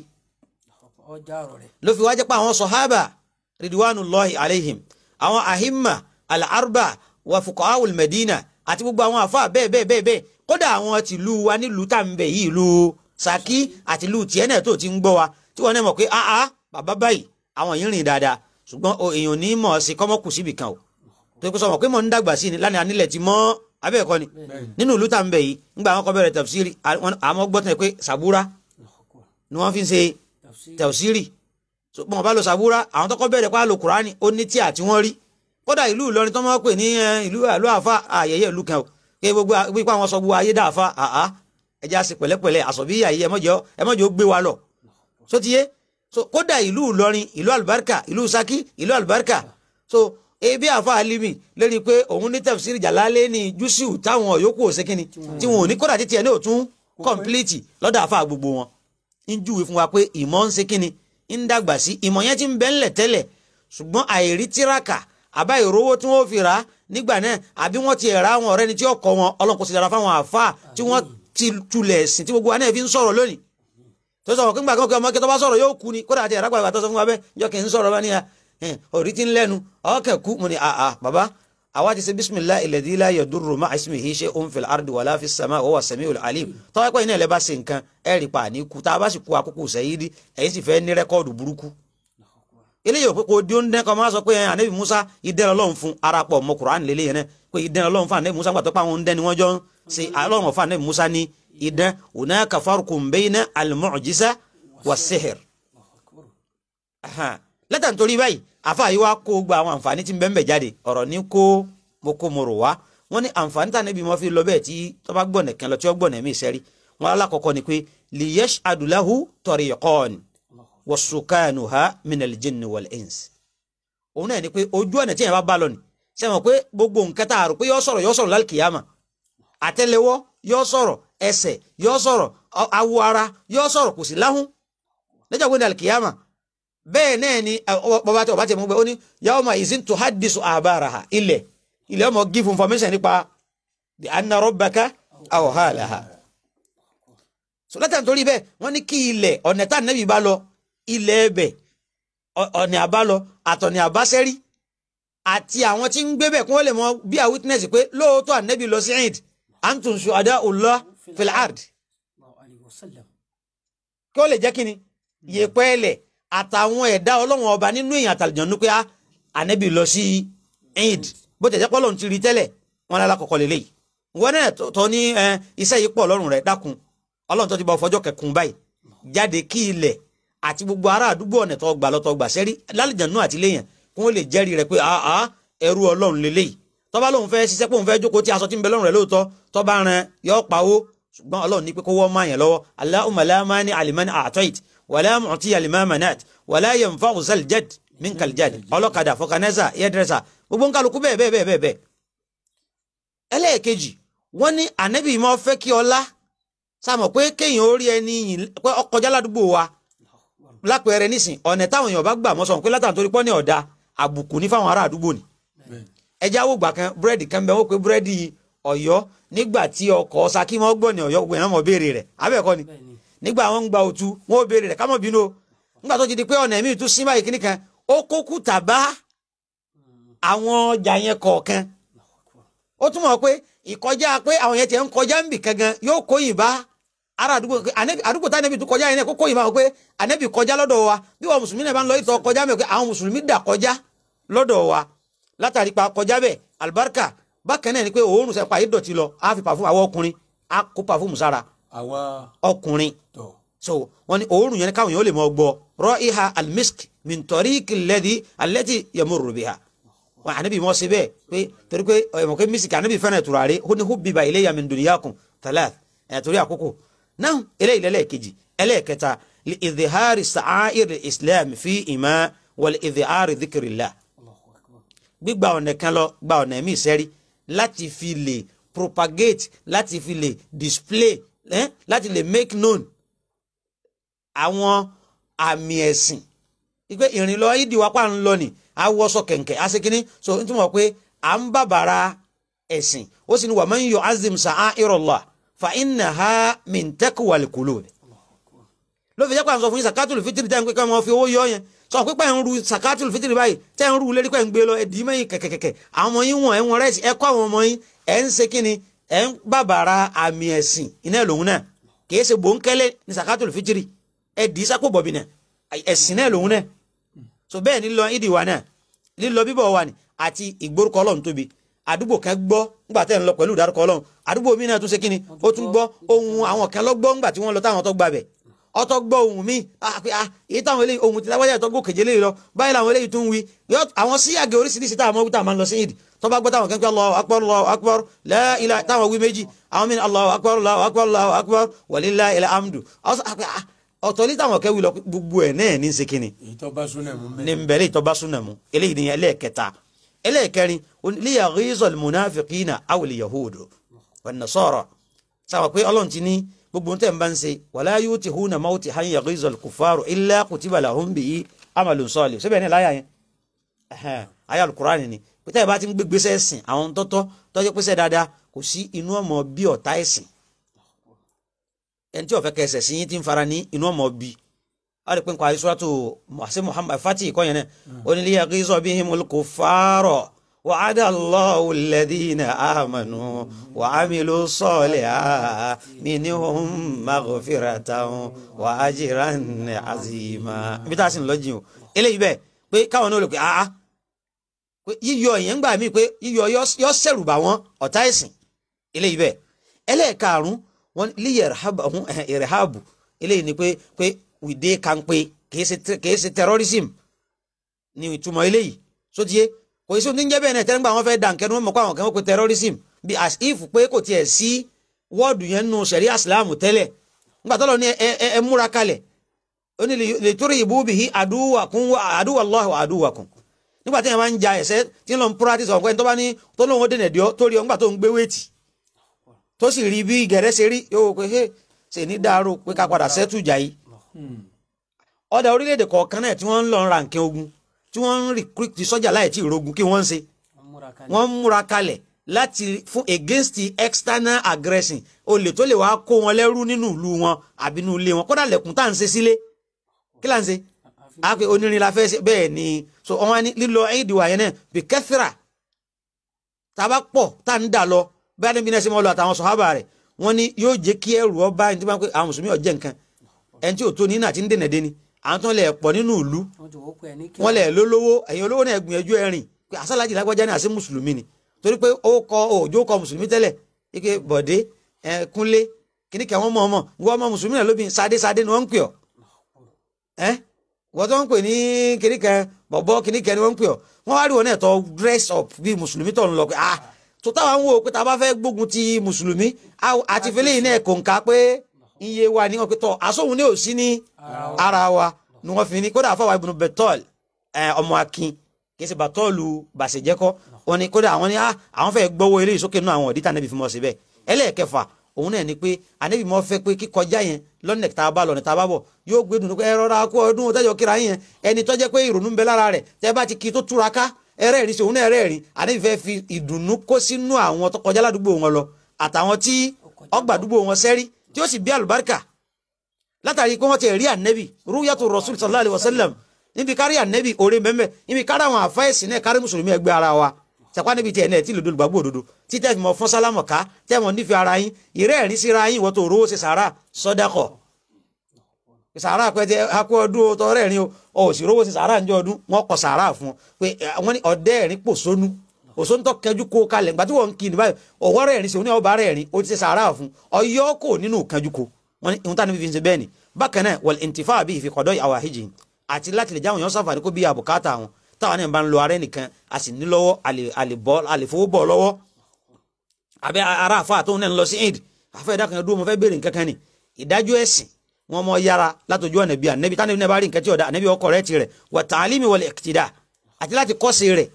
ló fi wá jẹ́ pé àwọn sọ̀hábà ridwanullahi alaihim àwọn ahimma al-arba wa fuqaha'ul medina àti gbogbo àwọn àfa bẹ́ẹ̀ bẹ́ẹ̀ bẹ́ẹ̀ bẹ́ẹ̀ kódà àwọn tìlú wa nílùú tá n bẹ̀ yìí ìlú Ṣakí àti ìlú tiẹ̀ náà tó ti ń gbọ́ wa tí wọ́n náà mọ̀ pé áá bàbá báyìí àwọn yìí rìn dáadáa ṣùgbọ́n èèyàn ní mọ̀ ọ́ sí kọ́mọ́kù síbì kan o tó kó sọ mọ̀ pé mọ̀ ń dàgbà sí ni lánàá nílẹ̀ ti mọ́ abẹ́ẹ̀kọ́ ni nínú ìlú tá n bẹ̀ yìí ńgbà àwọn kọ́ bẹ̀rẹ̀ tafsiri àmọ́ gbọ́tàn pé sàbúrà ni wọ́n fi ń ṣe tafsiri mọ̀ bá lo sàbúrà àwọn tọ́kọ́ bẹ̀rẹ̀ pa lo kùránì ó ní tíà tí wọ́n rí kódà ìlú Ìlọrin tó máa pè ní ìlú àlọ àfa àyẹyẹ ìlú kan o kí gbogbo wípé àwọn sọ gbogbo ayé dá àfa àá ẹjẹ àṣẹ pẹ̀lẹ́pẹ̀lẹ́ àsọbí ayé ẹmọjọ ẹmọjọ gbé wa lọ sotiye so kódà ìlú Ìlọrin ìlú àlùbáríkà ìlú Ṣakí ìlú àlùbáríkà so ebi àfa alimi lórí pé òun ní tafsiri Jalalaini ní júṣìù táwọn yòókù ò sékìní tí wọn ò ní kódà títí ẹ ní òtún kọ́ńpìlìtì lọ́dọ̀ àfa gbogbo wọn ń júwe fún wa pé ìmọ̀ ń sékìní ń dàgbà sí ìmọ̀ yẹn ti ń bẹ́ńlẹ̀ tẹ́lẹ̀ ṣùgbọ́n àìrí tíraka àbá ìrówó tí wọ́n fi rà á nígbà náà àbí wọ́n ti ra àwọn ọ̀rẹ́ ni tí ó kọ́ wọn ọlọ́run kò sì dára fáwọn àáfàá tí wọ́n ti tulẹ̀ ẹ̀sìn tí gbogbo wa náà fi ń sọ̀rọ̀ lónìí tó sọ fún gbàgbọ́ pé ọmọ kí tó bá sọ̀rọ̀ yóò kú ni kódà àti ẹ̀rọ gbàgbà tó sọ fún wa bẹ́ẹ̀ yọ kì í sọ̀rọ̀ bá níyà orí ti ń lẹ́nu ọkẹ́ kú mo ní àà bàbá àwa ti ṣe bisimilahi alladhi la yadurru ma'a ismihi shay'un fil ardi wala fis sama'i wa huwa sami'ul alim tọ́wọ́ pé iná ẹ̀ lẹ́ bá ṣe nǹkan ẹ̀ rí pa àní kú tá a bá sì kú àkókò sẹ́yìdì ẹ̀yìn sì fẹ́ ní rẹ́kọ́ọ̀dù burúkú eléyìí òpin kò di oúnjẹ kan máa sọ pé anabi musa idẹn ọlọ́run fún arapọ ọmọ kuran lélẹ yẹn náà pé idẹn ọlọ́run fún anabi musa gbàtọ pé àwọn oúnjẹ ni wọn jọ ń ṣe ọlọ́run fún anabi musa ní idẹn hunaka farqun bayna al-mu'jiza was-sihr. lẹ́tà nítorí báyìí àfa yìí wá kó gba àwọn àǹfààní tí ń bẹ́ẹ̀ jáde ọ̀rọ̀ ní kó mo kó mo rò wá wọ́n ní àǹfààní tà níbi wọn fi lọ bẹ́ẹ̀ tí tó bá gbọ̀nẹ̀ kan lọ tí ó gbọ̀nẹ̀ mí sẹ́rí wọn alákọ̀ọ́kọ́ ni pé liyashhadu lahu tariqan wasukanuha minal jinni wal ins òun náà ni pé ojú ọ̀nà tí yẹn bá bá lọ ni ṣe mọ̀ pé gbogbo nǹkan tá a rò pé yọ sọ̀rọ̀ yọ sọ̀rọ̀ lálkìyàmà àtẹ́lẹwọ́ yọ sọ̀rọ̀ ẹsẹ̀ yọ sọ̀rọ̀ awọ ara yọ sọ̀rọ̀ kò sí láhùn lẹ́jọ́ pé ní alkìyàmà bẹ́ẹ̀ náà ni bàbá tí ọba tí mo gbé ó ní yawma izin tuhaddisu abaraha ilẹ̀ ilẹ̀ ọmọ give information nípa the anna rabbaka awha laha so látàn torí bẹ́ẹ̀ wọ́n ní kí ilẹ̀ ọ̀nà tá nẹ́bí bá lọ ilẹ̀ ẹbẹ̀ ọ̀nì àbálọ àtọ̀nì àbáṣẹ́rí àti àwọn tí ń gbé bẹ̀ kí wọ́n lè mọ bí a witness pé lóòótọ́ ànẹ́bí lọ sí eid antum shuhada'ullah fil ard kí wọ́n lè jẹ́ kíni yèpẹ́ ẹlẹ̀ àtàwọn ẹ̀dá ọlọ́wọ́n ọba nínú èèyàn àtàlùjọ́nù pé ànẹ́bí lọ sí eid bó tẹ̀jẹ́ pọ́ lọ́run ti rí tẹ́lẹ̀ wọn lára kọ̀kọ́ lélẹ́yìí wọn náà tọ́ ní iṣẹ́ yìí pọ̀ lọ́rùn rẹ̀ dákun ọlọ́run tó ti bá fọjọ́ kẹkùn báyìí jáde kí ilẹ̀ àti gbogbo ará àdúgbò ọ̀nà tó gbà lọ́tọ̀ gbà sẹ́rí lálejànú àti léyìn kí wọ́n lè jẹ́rìí rẹ̀ pé àá ẹrú ọlọ́run lélẹ́yìí tó bá lóun fẹ́ ṣiṣẹ́ pé òun fẹ́ jókòó tí aṣọ tí ń bẹ lọ́rùn rẹ̀ lóòótọ́ tó bá ran yọ pawó ṣùgbọ́n ọlọ́run ní pé kó wọ́n máa yẹn lọ́wọ́ Allahumma la mani alimani a'tait wala mu'ti alima manat wala yanfa'u zal jad min kal jad ọlọ́kadà fọkànẹ́sà yẹ́dẹ́rẹ́sà gbogbo ń kálukú bẹ́ẹ̀ bẹ́ẹ̀ bẹ́ẹ̀ bẹ́ẹ̀ ẹlẹ́ẹ̀kejì wọ́n ní ànẹ́bí mọ́ fẹ́ kí ọlá sáàmọ̀ pé kéèyàn ó rí ẹni yìn pé ọkọjá ládùúgbò wa lápẹẹrẹ nísìn ọ̀nà táwọn èèyàn bá gbà mọ́ sọ̀rọ̀ pé látàn torí pọ́ ní ọ̀dà àbùkù ní fáwọn ará àdúgbò ni ẹja wo gbà kan búrẹ́dì kan bẹ́ẹ̀ wọ́n pé búrẹ́dì ọ̀yọ́ nígbà tí ọkọ̀ Ṣakí mọ́ gbọ́ ní ọ̀yọ́ gbogbo èèyàn mọ̀ béèrè rẹ̀ abẹ́ẹ̀kọ́ ni nígbà wọn ń gba òtu wọn ò béèrè rẹ̀ ká mọ̀ bínú o nígbà tó ti di pé ọ̀nà ẹ̀mí tún sí báyìí kíní kan ó kókú tàbá àwọn ọjà yẹn kọ̀ọ̀kan ó túmọ̀ pé ìkọjá pé àwọn yẹn ti ń kọjá ń bì kankan yóò kóyìn bá ara àdúgbò àdúgbò tá ànẹ́bì tó kọjá yẹn kó kóyìn bá wọn pé ànẹ́bì kọjá lọ́dọ̀ wa bí wọn mùsùlùmí náà bá ń lọ ìtọ́ kọjá mẹ́ pé àwọn mùsùlùmí dà kọjá lọ́dọ̀ wa látàrí pa kọjá bẹ́ẹ̀ alibarika bákan náà ni pé òórùn sẹ́pà yìí dọ̀tí lọ á fi pàfún àwọn ọkùnrin á kó pàfún sára àwa ọkùnrin tọ̀ so wọn ni òórùn yẹn káwọn yẹn ó lè mọ gbọ́ raiha almisk min tariqi alladhi allati yamurru biha wọn ànábì mọ síbẹ̀ pé torí pé ọmọ pé mísìkì ànábì fẹ́ràn ìtura rẹ̀ ó ní hubbiba ilayya min dunyakum thalath ẹ̀ torí àkókò náà eléyìí lẹ́lẹ́kejì ẹlẹ́ẹ̀kẹta li idhihari sa'air islam fi ima wal idhihari dhikrillah gbígba ọ̀nà kan lọ gba ọ̀nà ẹ̀mí ìsẹ́rí láti fi lè propagate láti fi lè display eh? láti lè make known àwọn àmì ẹ̀sìn ìpè ìrìn lọ ìdí wapá ń lọ ni awọsọ kẹ̀kẹ́ asekini so n túmọ̀ pé à ń bàbàrà ẹ̀sìn ó sì ní wa man yu'azzim sha'a'irallah fa innaha min taqwal qulub ló fi jẹ́ pé à ń sọ fún yín sakatul fitiri tẹ́ ń pé ká máa fi owó yọ yẹn sọ pé pẹ́ ń ru sakatul fitiri báyìí tẹ́ ń ru lérí pẹ́ ń gbé lọ ẹ̀dí mẹ́yìn kẹ̀kẹ̀kẹ̀ àwọn ọmọ yín wọ̀n ẹ̀ wọ̀n rẹ́sì ẹ̀ kọ́ àwọn ọmọ yín ẹ̀ ń ṣe kíni ẹ̀ ń bàbàrà àmì ẹ̀sìn iná lòun náà kìí ṣe bòńkẹ́lẹ́ ní sakatul fitiri ẹ̀dí sápò bọ̀bì náà ẹ̀sìn náà lòun náà so bẹ́ẹ̀ ni lọ ìdí wa náà lílọ bíbọ̀ wa ni àti ìgbórúkọ ọlọ́run tóbi àdúgbò kan gbọ́ nígbà tẹ́ ń lọ pẹ̀lú ìdárúkọ ọlọ́run àdúgbò mi náà tún ṣe kíni ó tún gbọ́ ohun àwọn kan lọ gbọ́ nígbà tí wọ́n lọ táwọn tó gba bẹ̀ ọtọ gbọ́ ohun mi èyí táwọn eléyìí ohun tí lágbájá ìtọ́gbó kèje léyìí lọ báyìí làwọn eléyìí tún wí àwọn síyàgé oríṣiríṣi táwọn ọmọ wíta máa ń lọ sí ìdí tó bá gbọ́ táwọn kẹ́kẹ́ Allahu akbar Allahu akbar la ilaha táwọn wí méjì àwọn mìíràn Allahu akbar Allahu akbar Allahu akbar walillahil hamdu ọ̀tọ̀ ní táwọn kẹ́wì lọ gbogbo ẹ̀ náà ní sekini èyí tó bá súnà mú ní nbẹ̀rẹ̀ ìtọ́ba súnà mu eléyìí ni ẹlẹ́ẹ̀kẹta ẹlẹ́ẹ̀kẹrin liyaghizal munafiqina awil yahudu wan nasara sábà pé ọlọ́run ti ní gbogbo tẹ̀ ń bá ń ṣe wala yutihuna mawtihan yaghizal kuffaru illa kutiba lahum bihi amalun salih síbẹ̀ ní láyà yẹn ayé alukurani ni pété ìbá ti ń gbégbèsè ẹ̀sìn àwọn tọ́tọ́ tọ́jú pèsè dáadáa kò sí inú ọmọ bí ọ̀tá ẹ̀sìn ẹni tí ó fẹ́ kẹsẹ̀ sí yín tí ń fara ní inú ọmọ bí a lè pín kọ́ àyíṣọ́tò àṣẹ muhammad fati ìkọ́ yẹn náà onílé yaghiza bihimul kuffara wa'ada Allahu alladhina amanu wa amilu salihati minhum maghfiratan wa ajran azima ibi tá a sì ń lọ́jìn o eléyìí bẹ́ẹ̀ pé káwọn náà lè pé ah pé yíyọ ìyẹn ń gbà mí pé yíyọ yọ sẹ̀rù bà wọ́n ọ̀tá ẹ̀sìn eléyìí bẹ́ẹ̀ ẹlẹ́ẹ̀karùn wọn líyẹ ìrẹ̀hábù eléyìí ni pé pé wìdé kanpe kìí ṣe terrorism ni ìtumọ̀ eléyìí sótìyé kò sí ohun tí ń jẹ́ bẹ́ẹ̀ náà tẹ́lẹ̀ nígbà wọn fẹ́ dà nkẹ́nu wọn mọ̀ pé àwọn kan wọ́n pe terrorism bí as if pé kò tiẹ̀ sí wọ́ọ̀dù yẹn nù sẹ̀ríà islam tẹ́lẹ̀ nígbà tó lọ ní ẹ múra kalẹ̀ ó ní lè torí ìbú bìí àdúwàkún àdúwàlláhu àdúwàkún nígbà tí yẹn máa ń ja ẹ̀sẹ̀ tí ń lọ ń practice ọ̀pẹ́ tó bá ní tó lóun ó dènà díọ́ tó rí ọ nígbà tó ń gbé wéètì tó sì rí bí gẹ̀rẹ́ ṣe rí yóò pé hey ṣe ní dàrú pé ká padà sẹ́tù jà yìí. ọ̀dà orílẹ̀-èdè kọ̀ọ̀kan náà tí wọ́n ń lọ ra nǹkan ogun tí wọ́n ń recruit sọ́jà láì tí ìrogun kí wọ́n ń ṣe wọ́n ń múra kalẹ̀ láti fún against the external aggression olè tó lè wá kó wọn lẹ́rú nínú ìlú wọn àbí nínú ilé wọn kódà lẹ̀kùn tá à ń ṣe sílé kí là ń ṣe a pe onírin la fẹ́ ṣe bẹ́ẹ̀ ni so wọn wá ní lílọ ẹ̀yìn ìdìwà yẹn náà bí kẹ́sìrà tá a bá pọ̀ tá a ń dà lọ bá níbi náà ṣe mọ́ lọ àtàwọn sọ̀hábà rẹ̀ wọ́n ní yóò jẹ́ kí ẹrù ọba ẹni tí wọ́n pe àwọn mùsùlùmí ọ̀jẹ̀ nǹkan ẹni tí ò tó ní náà ti ń dènà dé ni àwọn tó ń lẹ̀ pọ̀ nínú ìlú wọ́n lẹ̀ lólówó ẹ̀yin olówó náà gbìyànjú ẹ̀rìn pé àṣàlájì lágbájá ní àṣẹ mùsùlùmí ni torí pé ó kọ òjò kọ mùsùlùmí tẹ́lẹ̀ ike bọ̀dé ẹ kúnlé kìnnìkẹ́ wọn mọ̀ ọmọ wọ́n ọmọ mùsùlùmí náà lóbi sadé sadé ni wọ́n ń pè ọ́ ẹ́ wọ́n tó ń pè ní kìnnìkẹ́ bọ̀bọ̀ kìnnìkẹ́ ni wọ́n ń pè ọ́ wọ́n wá rí wọn náà tó dress up bí mùsùlùmí tó ń lọ pé ah tó táwọn ń wò pé tá a bá fẹ́ gbógun ti mùsùlùmí àti fẹlẹ́ yìí náà kò ń ka pé iye wa ni wọ́n pe tọ́ àsóhun ní òsí ní ara wa ni wọ́n fi ní kódà àfọwọ́ ibùdó bẹ́tọ́ọ̀lù ọmọ akin kì í ṣe bàtọ́ọ̀lù bàṣẹ̀jẹ́kọ́ wọn ni kódà àwọn ni àwọn fẹ́ gbọ́wọ́ eléyìí sókè nínú àwọn ọ̀dí tànẹ́bí fi mọ̀ síbẹ̀ ẹlẹ́ẹ̀kẹfà òun náà ni pé ànẹ́bí mọ́ fẹ́ pé kíkọjá yẹn lọ́nà tá a bá lọ́nà tá a bá bọ̀ yóò gbé dùn pé ẹ rọra kó ọdún tẹ́jọ́ kíra yẹn ẹni tó jẹ́ pé ìrònú ń bẹ lára rẹ̀ tẹ́ bá ti kí tó túra ká ẹrẹ́rìn sí òun náà ẹrẹ́rìn ànẹ́bí fẹ́ fi ìdùnnú kó sínú àwọn tó kọjá ládùúgbò wọn lọ àtàwọn tí ọgbà àdúgbò wọn sẹ́rí tí ó sì bí àlùbáríkà látàrí pé wọ́n ti rí ànẹ́bí rúyàtò rasul sallallahu alayhi wa sallam níbi kárí ànẹ́bí òre mẹ́mẹ́ níbi kárí àwọn àfáìsì náà kárí mùsùlùmí ẹgbẹ́ ara wa sàpá níbi tiẹ̀ náà tí lòdò olùgbàgbọ́ òdodo tí tẹ́ mọ fún sálámọ̀ ká tẹ́ mọ nífẹ̀ẹ́ ara yín ìrẹ́ ẹ̀rí síra yín ìwọ́n tó rówó ṣe sàárà sọ́dákọ̀ sàárà pẹ́tẹ́ akú ọdún tọrẹ ẹ̀rín o ò sì rówó ṣe sàárà ńjọ ọdún wọn kọ sàárà fún ọ pé wọ́n ní ọdẹ ẹ̀rín pò sónú òsóńtọ́ kẹjú kó kalẹ̀ gbàtí wọ́n ń kí ni báyìí ọwọ́ rẹ̀ ẹ̀rín sí oní ọba rẹ̀ ẹ̀rín ó ti ṣe sàárà fún ọyọ́ kò nínú kẹjú kó wọ́n ní ìhun tá níbi fi ń ṣe bẹ́ẹ̀ ni bákan náà wal intifa bí ìfikọ̀dọ̀ àwọn àhíjì àti láti lè jáwọn èèyàn sàǹfààní kó bí àbùkátà wọn táwọn náà bá ń lo ara ẹnìkan a sì ní lọ́wọ́ àlèfowó bọ̀ lọ́wọ́ àbẹ́ ara àfa àtòun náà ń lọ sí eid àfẹ́ ìdá kan dúró mo fẹ́ béèrè nǹkan kan ni ìdájọ́ ẹ̀sìn wọn mọ yára látọjú ọ̀nà bíi ànẹ́bí tánẹ́bí náà bá rí nǹkan tí ọ̀dà ànẹ́bí ọkọ̀ rẹ̀ ti rẹ̀ wà tààlímì wal iqtida àti láti kọ́sì rẹ̀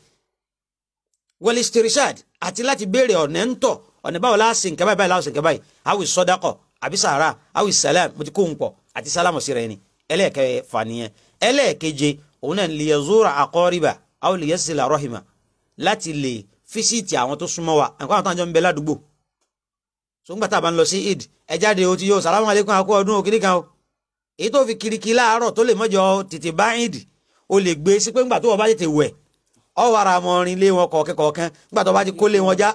wal istirshad àti láti béèrè ọ̀nà ń tọ̀ ọ̀nà báwo láàsì nǹkan báyìí láàsì nǹkan báyìí awi sọ́dákọ̀ àbí sàrà awi salam mo ti kó ń pọ̀ àti sálámù sí rẹ̀ ni ẹlẹ́ẹ̀kẹfà nìyẹn ẹlẹ́ẹ̀keje òun náà lè yazura aqariba aw lè yasila rahima láti lè físíìtì àwọn tó súnmọ́ wa nǹkan àwọn tó ń jọ ń bẹ ládùúgbò so ńgbà tá a bá ń lọ sí id ẹ jáde o ti yóò salamu aleykum akó ọdún òkìní kan o èyí tó fi kiriki láàárọ̀ tó lè mọ́jọ tètè bá id o lè gbé sí pé ńgbà tó wọ́n bá tètè wẹ̀ ọ wàrà àmọ́rin lé wọn kọ̀ọ̀kẹ́ kọ̀ọ̀kan ńgbà tó bá ti kó lé wọn já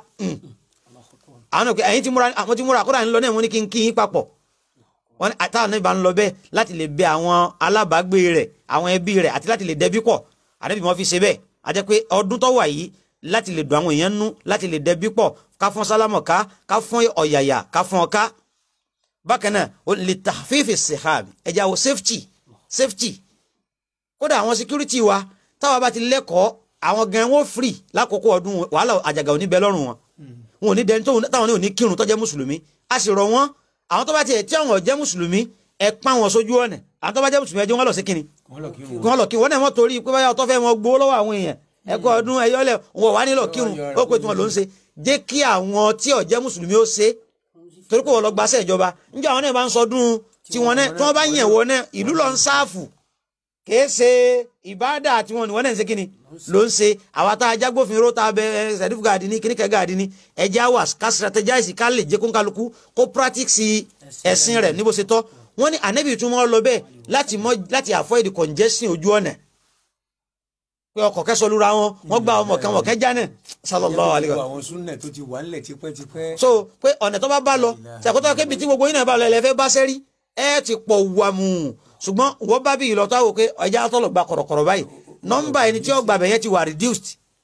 àwọn òkè ẹ̀yin ti múra àwọn ti múra kódà ń lọ náà mo ní kí n kí yín papọ̀ wọn táwọn náà bá ń lọ bẹ́ẹ̀ láti lè bẹ àwọn alábàágbé rẹ̀ àwọn ẹbí rẹ̀ àti láti lè dẹbí pọ̀ àdébí wọn fi ṣe bẹ́ẹ̀ àti pé ọdún tó wà yìí láti lè dùn àwọn èèyàn nú láti lè dẹbí pọ̀ ká fún sálámọ̀ ká ká fún ọ̀yàyà ká fún ọká bákan náà ó lè tàfífì sèhàm ẹ̀já wo safety safety kódà àwọn security wa táwa bá ti lẹ́kọ̀ọ́ àwọn gan wọn free lákòókò ọdún wàhálà àjàgà ò ní bẹ lọ́rùn wọn wọn ò ní dẹni táwọn ní ò ní kírun tó jẹ́ mùsùlùmí a sì rọ̀ wọ́n àwọn tó bá tiẹ̀ tí àwọn jẹ́ mùsùlùmí ẹ pa wọn sójú ọ̀nà àwọn tó bá jẹ́ mùsùlùmí ẹ jẹ́ wọn lọ sí kínni kí wọ́n lọ kí wọ́n náà wọ́n torí pé báyà ọtọ́ fẹ́ mọ gbowó lọ́wọ́ àwọn èèyàn ẹ̀kọ́ ọdún ẹ̀yọ́lẹ̀ wọn wà nílò kírun ó pé tí wọn ló ń ṣe jẹ́ kí àwọn tí ó jẹ́ mùsùlùmí ó ṣe torí pé wọ́n lọ gbaṣẹ́ ìjọba níjọ́ àwọn náà bá ń sọdún tí wọ́n náà tí wọ́n bá yẹ̀ wọ́n náà ìlú lọ ń sáàfù kìí ṣe ìbáàdà tí wọ́n ní wọ́n náà ń ṣe kíni ló ń ṣe àwa tá a jágbófinró tá a bẹ sẹdífù gàdí ní kíníkẹ gàdí ní ẹjẹ àwà ká strategize ká lè jẹ kó ń kálukú kó practice ẹ̀sìn rẹ̀ níbo ṣe tọ́ wọ́n ní ànábì tún mọ́ lọ bẹ́ẹ̀ láti mọ́ láti avoid congestion ojú ọ̀nà pé ọkọ̀ kẹsọ̀ lura wọn wọ́n gba ọmọ kan wọ̀ kẹjá náà sallallahu alaihi wa àwọn súnà tó ti wà nílẹ̀ tipẹ́tipẹ́. so pé ọ̀nà tó bá bá lọ ṣàkóso kébi tí gbogbo yín náà bá lọ ẹlẹ́fẹ́ bá sẹ́rí ẹ ti pọ̀ wàmù ṣùgbọ́n wọ́n bá bí ìlọ tó àwò pé ọjà tọ́lọ̀ gba kọ̀rọ̀kọ̀rọ̀ báyìí nọ́mbà ẹni tí ó gbà bẹ̀yẹn ti wà reduced.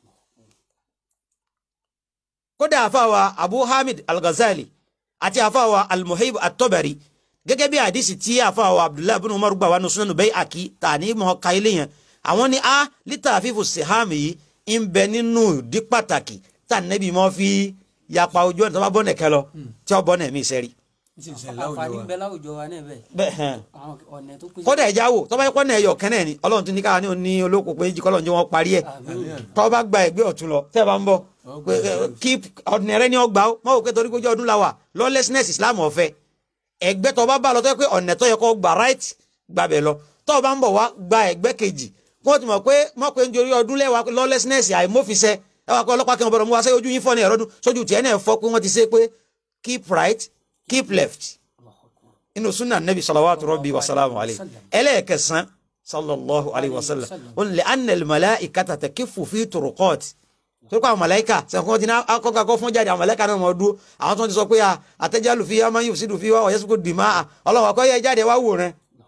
kódà àfàwà Abu Hamid Al-Ghazali àti àfàwà Al-Muhib At-Tabari gẹ́gẹ́ bí àdìsí tí àfàwà Abdullahi bin Umar gbà wà ní Sunan Bayhaqi tàní mọ́ ka ilé yẹn àwọn ni a lítà fífò sèhámì yìí ń bẹ nínú ìdí pàtàkì tá nẹ́bí mọ́ fi yapa ojú ọ̀nà tó bá bọ́ nẹ̀kẹ́ lọ tí ó bọ́ nẹ̀ mí sẹ́rí. ní sì ń ṣe láwùjọ àǹfààní wa. ń bẹ láwùjọ wa náà bẹ́ẹ̀ bẹ́ẹ̀ hàn àwọn ọ̀nà tó pèsè. kódà ẹja wò tọ́ba ẹ̀kọ́ náà ẹ̀yọ̀ kẹ́nẹ̀ ni ọlọ́run tún ní káwa ní òní olóko pé jí kọ́lọ́run jẹ́ wọ́n parí ẹ̀ tọ́ba gba ẹgbẹ́ ọ̀tún lọ tẹ́ ẹ bá ń bọ̀ pé, eh, keep ọ̀nẹ̀rẹ́ ni ọgbà ó mọ̀ wò pé torí kójú ọdún la wà lawlessness Islam ọ̀fẹ́ ẹgbẹ́ tọ́ba bá lọ tọ́ pé ọ̀nẹ̀ tó yẹ kó gba right gbàbẹ̀ lọ tọ́ba ń bọ̀ wá gba ẹgbẹ́ kejì wọ́n ti mọ̀ pé mọ̀ pé nítorí ọdún lẹ́wà lawlessness àìmófinṣẹ́ ẹ wá pé ọlọ́pàá kan bọ̀rọ̀ mú wa sẹ́yìn ojú yín fọ́ ní ẹ̀rọ́dún sójú tiẹ̀ náà fọ́ pé wọ́n ti ṣe pé keep right keep left inú sunna nabi salawatu rabbi wa salamu alayhi ẹlẹ́ẹ̀kẹsàn sallallahu alayhi wa sallam wọn lè anel malaikata takifu fi turuqat tó kọ́ àwọn malaika sẹ́kọ́ ti ní akọ́kọ́ akọ́ fún jáde àwọn malaika náà mọ̀ dúró àwọn tó ti sọ pé a àtẹ́jálù fi yá máa ń yóò sídùú fi wá ọ̀yẹ́ sọ́kò dìímà ọlọ́wọ́ akọ́ yẹ jáde wá wò rẹ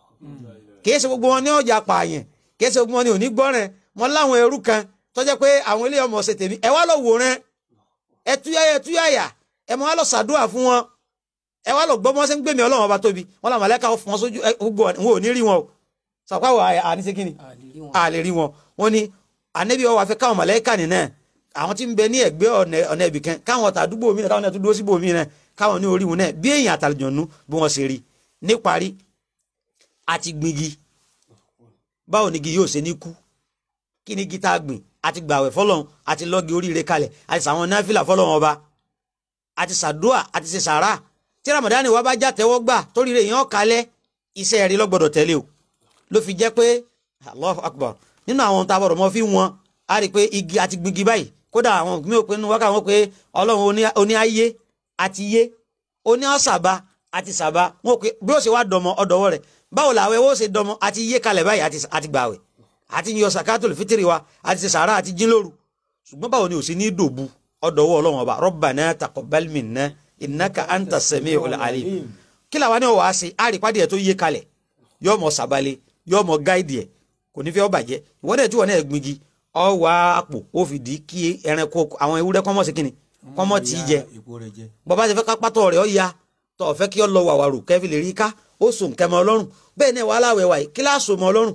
kìí ṣe gbogbo wọn ní ọjà pààyàn kìí ṣe gbogbo wọn ní òní gbọ́ rẹ wọn láwọn ẹrú kan tó jẹ́ pé àwọn ilé ọmọ ọ̀sẹ̀ tèmi ẹ wá lọ wò rẹ ẹ túyàyà ẹ túyàyà ẹ mọ wá lọ sàdúrà fún wọn ẹ wá lọ gbọ́ bí wọ́n ṣe ń gbèmí ọlọ́run ọba tóbi wọn làwọn mọ̀lẹ́ka fún wọn sójú ẹ, gbogbo wọn ò ní rí wọn o sàpáwọ̀ àníṣe kí ni àlèrí wọn. a lè rí wọn wọn ni ànẹ́bí ọwọ́ àfẹ́ káwọn mọ̀lẹ́ka nìyẹn àwọn tí ń bẹ ní ẹ̀gbẹ́ ọ̀nà ọ̀nà ibì kan káwọn ọ̀tà àdúgbò mi náà káwọn náà tún dúró síbò mi náà káwọn ní orí wọn náà bí èèyàn àtàlùjọ̀nù bí wọ́n ṣe rí níparí àti gbingi báwo ni igi yóò ṣe ní kú kí ni igi tá a gbìn àti gbàwẹ̀ fọlọ́run àti lọ́ọ̀gì oríire kalẹ̀ àti sàwọn náfìlà fọlọ́run ọba àti sàdúà àti ṣe sàrà tí ramadani wa bá já tẹ́wọ́ gbà torí rẹ̀ yẹn kalẹ̀ iṣẹ́ rí lọ́gbọ́dọ̀ tẹ̀lé o ló fi jẹ́ pé Allahu Akbar nínú àwọn ohun tá a bọ̀rọ̀ mọ́ fi wọn a rí i pé igi àti gbígi báyìí kódà àwọn mi ò pé nínú wákà wọn pé ọlọ́run oní- oní ayé àti yé oní ọ̀sàbà àti sàbà wọn ò pé bí ó ṣe wá dọmọ ọdọwọ rẹ̀ báwo làwẹ̀ ó ṣe dọmọ àti yé kalẹ̀ báyìí àti- àti gbàwẹ̀ àti yọ sàkátòlù fitiri wa àti ṣe sàrà àti jínlóru ṣùgbọ́n báwo ni ò sí ní dòbu ọdọwọ ọlọ́run ọba Rabbana taqabbal minna innaka anta sami'ul alim kí làwọn ní ọwọ́ àṣẹ àrípàdé ẹ̀ tó yé kalẹ̀ yóò mọ sàbálẹ̀ yóò mọ gáìdì ẹ̀ kò ní fẹ́ ọ bàjẹ́ ìwọ́n dẹ̀ tí wọ́n náà gbingi ọ wá àpò ó fi di kí ẹranko àwọn ewúrẹ́ kọ́mọ́ sí kínni kọ́mọ́ tí í jẹ ipò rẹ̀ jẹ. bọ́bá ti fẹ́ ká pátọ́ rẹ̀ ọ ya tọ́ ọ fẹ́ kí ọ lọ wàwàrù kẹ́fì lè rí ká ó sùn kẹmọ ọlọ́run bẹ́ẹ̀ náà wàhálà wẹ̀wà yìí kíláàsì mọ ọlọ́run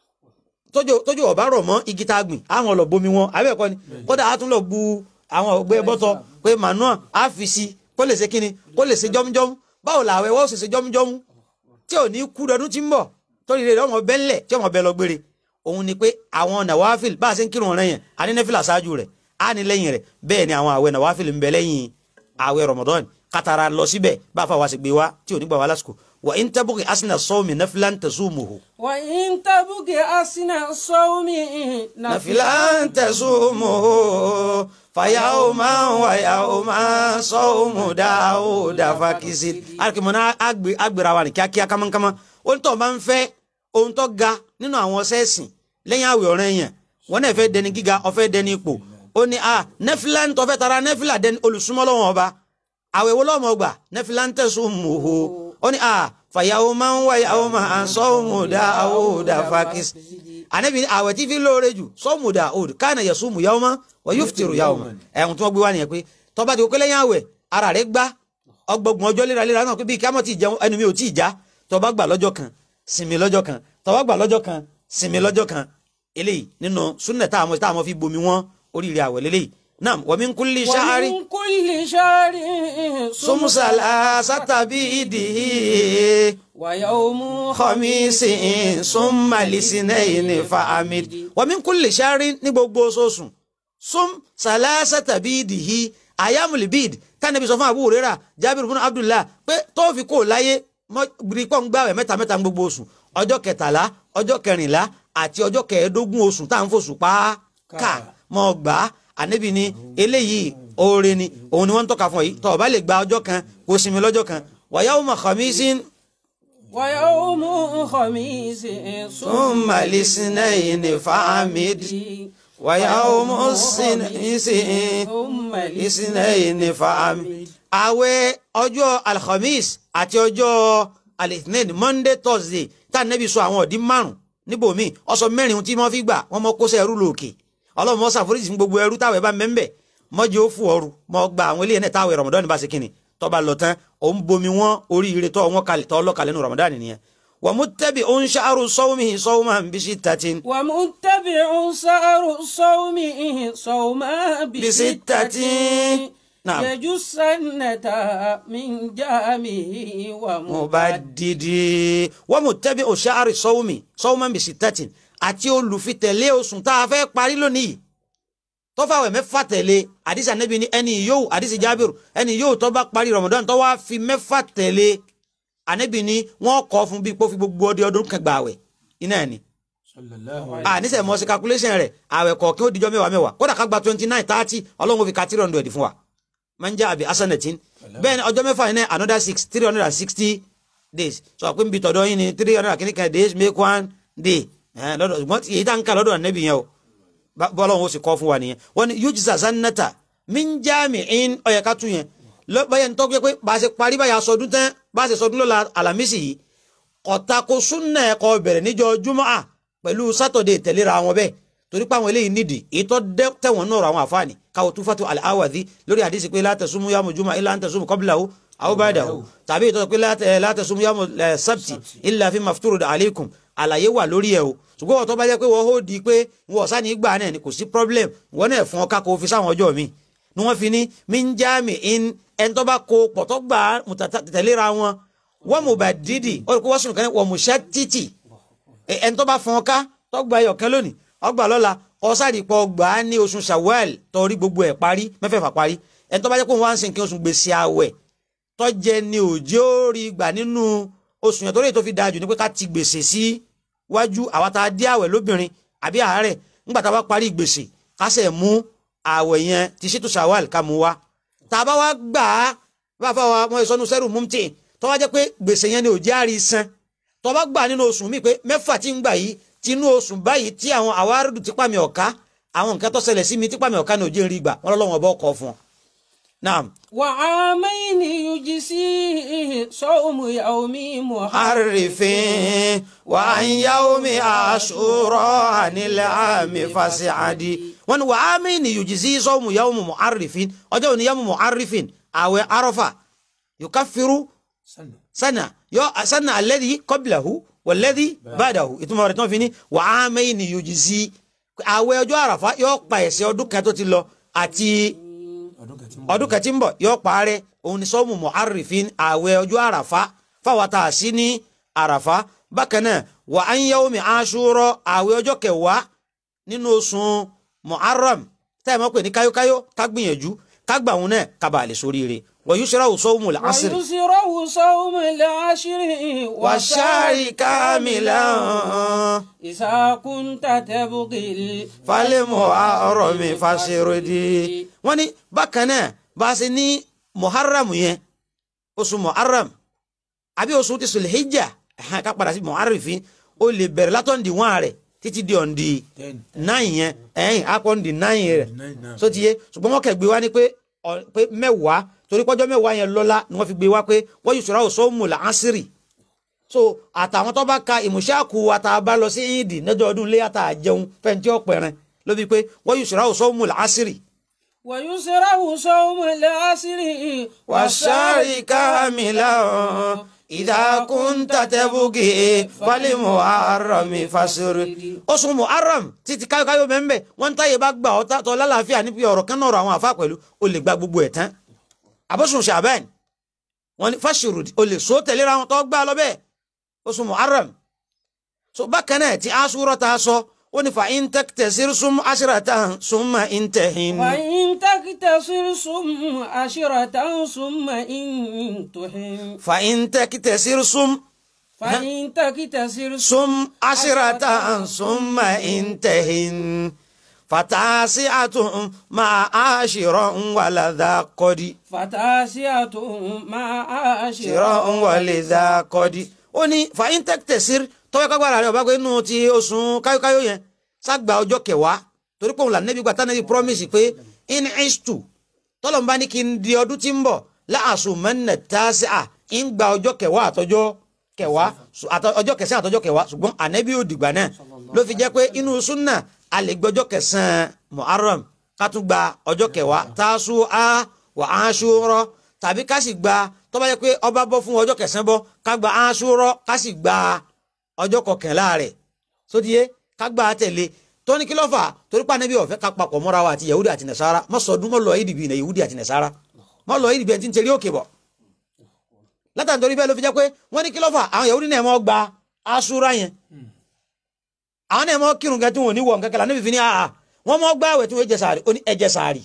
tójú tójú ọba rọ̀ mọ́ igi tá a gbìn àwọn lọ bomi wọn abẹ́ẹ̀kọ́ ni kódà á tún lọ bu àwọn ọgbẹ́ bọ́tọ̀ pé manua á fi si kó lè ṣe kíni kó lè ṣe jọ́mújọ́mú báwo làwẹ̀ wọ́n ṣe ṣe jọ́mújọ́mú tí ò ní kú dọdún tí ń bọ̀ torí rẹ̀ ọmọ bẹ́ńlẹ̀ tí ọmọ bẹ́ẹ̀ lọ gbére òun ni pé àwọn nàwáfíìl bá a ṣe ń kírun ọ̀rẹ́ yẹn a ní nẹ́fìlà ṣáájú rẹ̀ a ní lẹ́yìn rẹ̀ bẹ́ẹ̀ ni àwọn àwẹ̀ nàwáfíìl ń bẹ lẹ́yìn àwẹ̀ Ramadan kátàrà lọ síbẹ̀ bá a fà wá sí gbé wá tí ò ní gbà wá lásìkò wà ń tẹ́bùkì asínà sọ́ọ̀mì nafilan tasumuhu. وإن تبغي أسنى الصوم nafilan tasumuhu fayawma wa yawma sọ́ọ̀mù dáhùdà fakisi. alikimọ̀ náà agbèrè wa ní kíákíá kámákámá ó ń tọ́ máa ń fẹ́ ohun tó ga nínú àwọn sẹ́ẹ̀sìn lẹ́yìn àwẹ̀ ọ̀rẹ́ yẹn wọn náà fẹ́ dẹni gíga ó fẹ́ dẹni ipò ó ní a nẹ́fìlà ń tọ́fẹ́ tara nẹ́fìlà dẹni olùsúnmọ́ lọ́wọ́ ọba àwẹ̀ wo lọ́mọ gbà nẹ́fìlà ń tẹ̀sùn mùhó ó ní a fàyàwó máa ń wáyàwó máa ń sọ́ọ̀mùdà àwòdà fàkìs ànábì ní àwẹ̀ tí fi lóore jù sọ́ọ̀mùdà àwòdà káànà yẹ̀sùn mù yàwó máa wọ́n yóò fìtìrù yàwó máa ẹ̀hún tí wọ́n gbé wá nìyẹn pé tọ́ba ti kó lẹ́yìn àwẹ̀ ara rẹ̀ gbá ọgbọgbọ̀n ọjọ́ léraléra náà pé bí kámọ́ ti jẹun ẹnu mi ò tí ì já tọ́ba gbà lọ́jọ́ kan sinmi lọ́jọ́ kan tọ́ba gbà lọ́jọ́ kan sinmi lọ́jọ́ kan eléyìí nínú súnà táwọn táwọn fi bomi wọn oríire àwẹ̀ lélẹ́yìí náà wa min kulli shahri ومن كل شهر sum salasata bidihi ويوم khamisin summa lisinaini fa amid wa min kulli shahri ní gbogbo oṣooṣù sum salasata bidihi ayamul bid tánàbí sọ fún Abu Hurairah Jabir fún Abdullah pé tó fi kó láyé gbìrìpọ̀ ń gbàwẹ̀ mẹ́ta mẹ́ta ní gbogbo oṣù ọjọ́ kẹtàlá ọjọ́ kẹrìnlá àti ọjọ́ kẹẹ̀ẹ́dógún oṣù tá à ń fòṣù pa á ká mọ́ gbà á ànábì ní eléyìí oore ni òun ni wọ́n ń tọ́ka fún ọ yìí tó o bá lè gba ọjọ́ kan kó o sinmi lọ́jọ́ kan wa yawma khamisin ويوم خميس ثم الاثنين فعمد ويوم السنين ثم الاثنين فعمد àwẹ̀ ọjọ́ alhamis àti ọjọ́ alithnain monday thursday tá a nẹ́bi sọ àwọn ọ̀dí márùn níbòmí ọsọ mẹ́rin tí wọ́n fi gbà wọ́n mọ kóṣẹ́ ẹrú lòkè ọlọ́run mọ́ ṣàforíjì fún gbogbo ẹrú táwẹ̀ bá mẹ́ńbẹ̀ mọ́jì ó fún ọrù mọ́ gba àwọn eléyìí náà táwẹ̀ ramadan bá ṣe kínni tó bá lọ tán òun bomi wọn oríire tó wọn kalẹ̀ tó ọlọ́kalẹ̀ nù ramadan nìyẹn wọ́n mú tẹ́bi òun ṣàrù sọ́wọ́mì sọ́wọ́mà ń bí sí tatin ومتبع سعر الصوم صوما بستة بستة نعم. يجسنة من جامه ومبدد mubadidi wọ́n mú tẹ́bi òṣàárì sọ́wọ́mì sọ́wọ́mà ń bí sí tatin àti olùfitẹ̀lé oṣù tá a fẹ́ parí lónìí tọ́fàwẹ̀ mẹ́fà tẹ̀lé àdìsí ànábì ní ẹni yóò àdìsí jábìrù ẹni yóò tó bá parí ramadan tó wá fi mẹ́fà tẹ̀lé ànábì ní wọ́n kọ́ fún bí pé ó fi gbogbo ọdẹ ọdún kan gbà àwẹ̀ iná ẹ̀ ni sallallahu a nísẹ̀ mọ́ sí calculation rẹ̀ àwẹ̀ kọ̀ọ̀kan ó dijọ́ mẹ́wàá mẹ́wàá kódà ká gba twenty nine thirty ọlọ́run ó fi ka three hundred fún wa máa ń jẹ́ àbí asanatin bẹ́ẹ̀ ni ọjọ́ mẹ́fà yìí náà another six three hundred and sixty days sọ pé nbí tọ̀dọ̀ yín ni three hundred and kìíní days make one day ẹ̀ lọ́dọ̀ ṣùgbọ́n èyí tá ń kà lọ́dọ̀ ànábì yẹn o bá- bọ́lọ́run ó sì kọ́ fún wa nìyẹn wọ́n ní yujza zannata min jami'in ó yẹ ká tún yẹn lọ- báyẹn ń tọ́jú pé bá a ṣe parí báyà sọdún tán bá a ṣe sọdún lọ́la alamisi yìí kọ̀tàkó súnà ẹ̀kọ́ bẹ̀rẹ̀ níjọ́ júmọ́à pẹ̀lú sátọ̀dẹ̀ tẹ̀léra wọn bẹ́ẹ̀ torí pé àwọn eléyìí nídìí ìtọ́ tẹ̀wọ̀n náà rọ àwọn àfáàní káwọ tó fatu al-Awadhi lórí àdìsí pé la tasumu yamu juma illa an tasumu qablahu aw ba'dahu tàbí ìtọ́ pé la- eh, la tasumu yamu eh, sabti illa fi mafturud alaykum àlàyé wà lórí ẹ̀ o ṣùgbọ́n wọ́n tó bá jẹ́ pé wọ́n ó di pé wọ́n ọ̀sán ní gbà náà ni kò sí problem wọ́n náà fún ọ ká kó fi sáwọn ọjọ́ mi ni wọ́n fi ní min jami'in ẹni tó bá kó pọ̀tọ́ gbà tẹ̀léra wọn wọ́n mú bá dídì ó rí kó wọ́n sùn kan wọ́n mú ṣẹ́ títì ẹ- ẹni tó bá fọn ká tó gba ẹyọkan lónìí ọgbà lọ́la ọ̀sàdìpọ̀ gbà á ní oṣù Shawwal torí gbogbo ẹ̀ parí mẹ́fẹ̀ẹ̀fà parí ẹni tó bá jẹ́ pé wọ́n á ń sin kí oṣù gbèsè àwẹ̀ tó jẹ ní òjò rí gbà nínú oṣù yẹn torí èyí tó fi dáa jù ní pé ká ti gbèsè sí wájú àwa tá a dé àwẹ̀ lóbìnrin àbí àárẹ̀ nígbà tá a bá parí gbèsè ká sẹ̀ mú àwẹ̀ yẹn ti ṣètò Shawwal ká mú wá tá a bá wá gbà á bá a fà wá wọn ìsọnù sẹ́rù mumti tó wá jẹ́ pé gbèsè yẹn ni òjì àrí san tó bá gbà nínú oṣù mi pé mẹ́fà tí ń gbà yìí tinú oṣù báyìí tí àwọn àwárùdù tipa mi ọ̀ka àwọn nǹkan tó ṣẹlẹ̀ sí mi tipa mi ọ̀ka ní òjì ń rí gbà wọn lọ́wọ́ ọba ọkọ̀ fún ọ. naam وعامين يجزيه صوم يوم محرم arifin wa an yaomi ashura anil ami fasiadi wọn ni wa ami ni yujizi sọmu yaomu mu'arrifin ọjọ́ òní yaomu mu'arrifin àwẹ̀ arọ́fà yukafiru sanna sana yọ sana alẹ́dí kọ́bìlàhù wọ̀lẹ́dí bàdàhù ìtumọ̀ rẹ̀ tí wọ́n fi ní wàá mẹ́yìn ní yòjìzí àwẹ̀ ọjọ́ àràfá yóò pa ẹ̀ṣẹ̀ ọdún kan tó ti lọ àti ọdún kan tí ń ọdún kan tí ń bọ̀ yóò parẹ́ òun ni sọ́mu mu'arrifin àwẹ̀ ọjọ́ àràfá fáwọn tá a sí ní àràfá bákan náà wà á ń yẹ́wò mi aṣúrọ̀ àwẹ̀ ọjọ́ kẹwàá nínú oṣù muharram táyà máa pè ní káyókáyó ká gbìyànjú ká gbà wọn náà ká bàa lè sóríire wọ́n yóò ṣẹ́ra òṣòwò làásìrì. ويسره صوم العشر والشهر كاملا إذا كنت تبغي فالمحرم فسردي wọ́n ní bákan náà bá a ṣe ní muharram yẹn oṣù muharram àbí oṣù ti sulhijja ẹ̀hán ká padà sí muharrifin ó lè bẹ̀rẹ̀ látọ̀ǹdì wọn rẹ̀ títí di ọ̀ǹdì ten náà yẹn ẹ̀yìn akọ̀ǹdì náà rẹ̀ nine now so ti yé ṣùgbọ́n wọ́n kẹ̀ gbé wá ní pé ọ- pé mẹ́wàá torí pọ́jọ́ mẹ́wàá yẹn lọ́lá ni wọ́n fi gbé wá pé wọ́n yìí sọ̀rọ̀ sọ́mù làásìrì so àtàwọn tó bá ka ìmùṣáàkù àtàbá lọ sí ìdì lọ́jọ́ ọdún ilé àtàjẹun fẹ́ntì ọ̀pẹ̀rẹ̀ ló bí pé wọ́n yìí sọ̀rọ̀ sọ́mù làásìrì. ويسره صوم العشر wàṣáàrì kámìlà ìdákùntà tẹ́bùkì fálímù àrọ̀mì fásirì. oṣù muharram títí káyọ̀káyọ̀ mẹ́mbẹ́ wọ́n ń táyé bá gbà ọ́ tọ́ lálàáfíà níbi ọ̀rọ̀ kan náà rọ àwọn àfa pẹ̀lú o lè gba gbogbo ẹ̀ tán àbọ̀sùn ṣàbẹ́ẹ̀n wọ́n ní fásirù o lè so tẹ̀léra wọn tó gbà lọ bẹ́ẹ̀ oṣù muharram so bákan náà tí aṣúrọ̀ ta sọ ó ní fa in tẹ́kítẹ̀sí sum aṣíratan summa intahin. وإن تكتصر صم عشرة ثم إن تحن fa in tẹ́kítẹ̀sí sum فإن تكتصر sum aṣíratan summa intahin. fatasi atun ma aṣirọ nwalada kọdi فتاسية مع ṣirọ عاشرة nwalada kọdi. ó ní fàyíntẹ́k tẹ̀sír tọ́wọ́ kágbára rẹ̀ ọba pé inú ti oṣù káyókáyó yẹn ságbà ọjọ́ kẹwàá torí pé òun là nẹ́bí gbà tánẹ́bí promise pé in istu tọ́lọ́mbá ní kí n di ọdún tí ń bọ̀ láàṣù mẹ́nẹ̀ tàṣí à ń gba ọjọ́ kẹwàá àtọjọ́ kẹwàá ṣù- àtọ- ọjọ́ kẹsàn-án àtọjọ́ kẹwàá ṣùgbọ́n ànẹ́bí ò dìgbà náà ló fi jẹ́ pé inú súnà a lè gbọ́jọ́ kẹsàn-án muharram ká tún gba ọjọ́ kẹwàá tàṣù á wà áṣúrọ tàbí ká sì gba tó bá jẹ́ pé ọba bọ́ fún ọjọ́ kẹsàn-án bọ́ ká gba áṣúrọ ká sì gba ọjọ́ kọkànlá rẹ̀ sódìé ká gbà á tẹ̀lé tóní kí ló fà torí pa níbi ọ̀fẹ́ ká papọ̀ mọ́ra wa àti yahudi àti nasara mọ́ sọdún mọ́ lọ ìdìbì ní yahudi àti nasara mọ́ lọ ìdìbì ẹni tí ń tẹ̀lé òkè bọ̀ látàn torí bẹ́ẹ̀ ló fi jẹ́ pé wọ́n ní kí ló fà àwọn yahudi náà mọ́ gba asúra yẹn àwọn náà mọ́ kírun gẹ́ tí wọ́n ní wọ̀ nkẹ́kẹ́ la níbi fi ní àhà wọ́n mọ́ gbá àwẹ̀ tí wọ́n jẹ sàárì ó ní ẹjẹ sàárì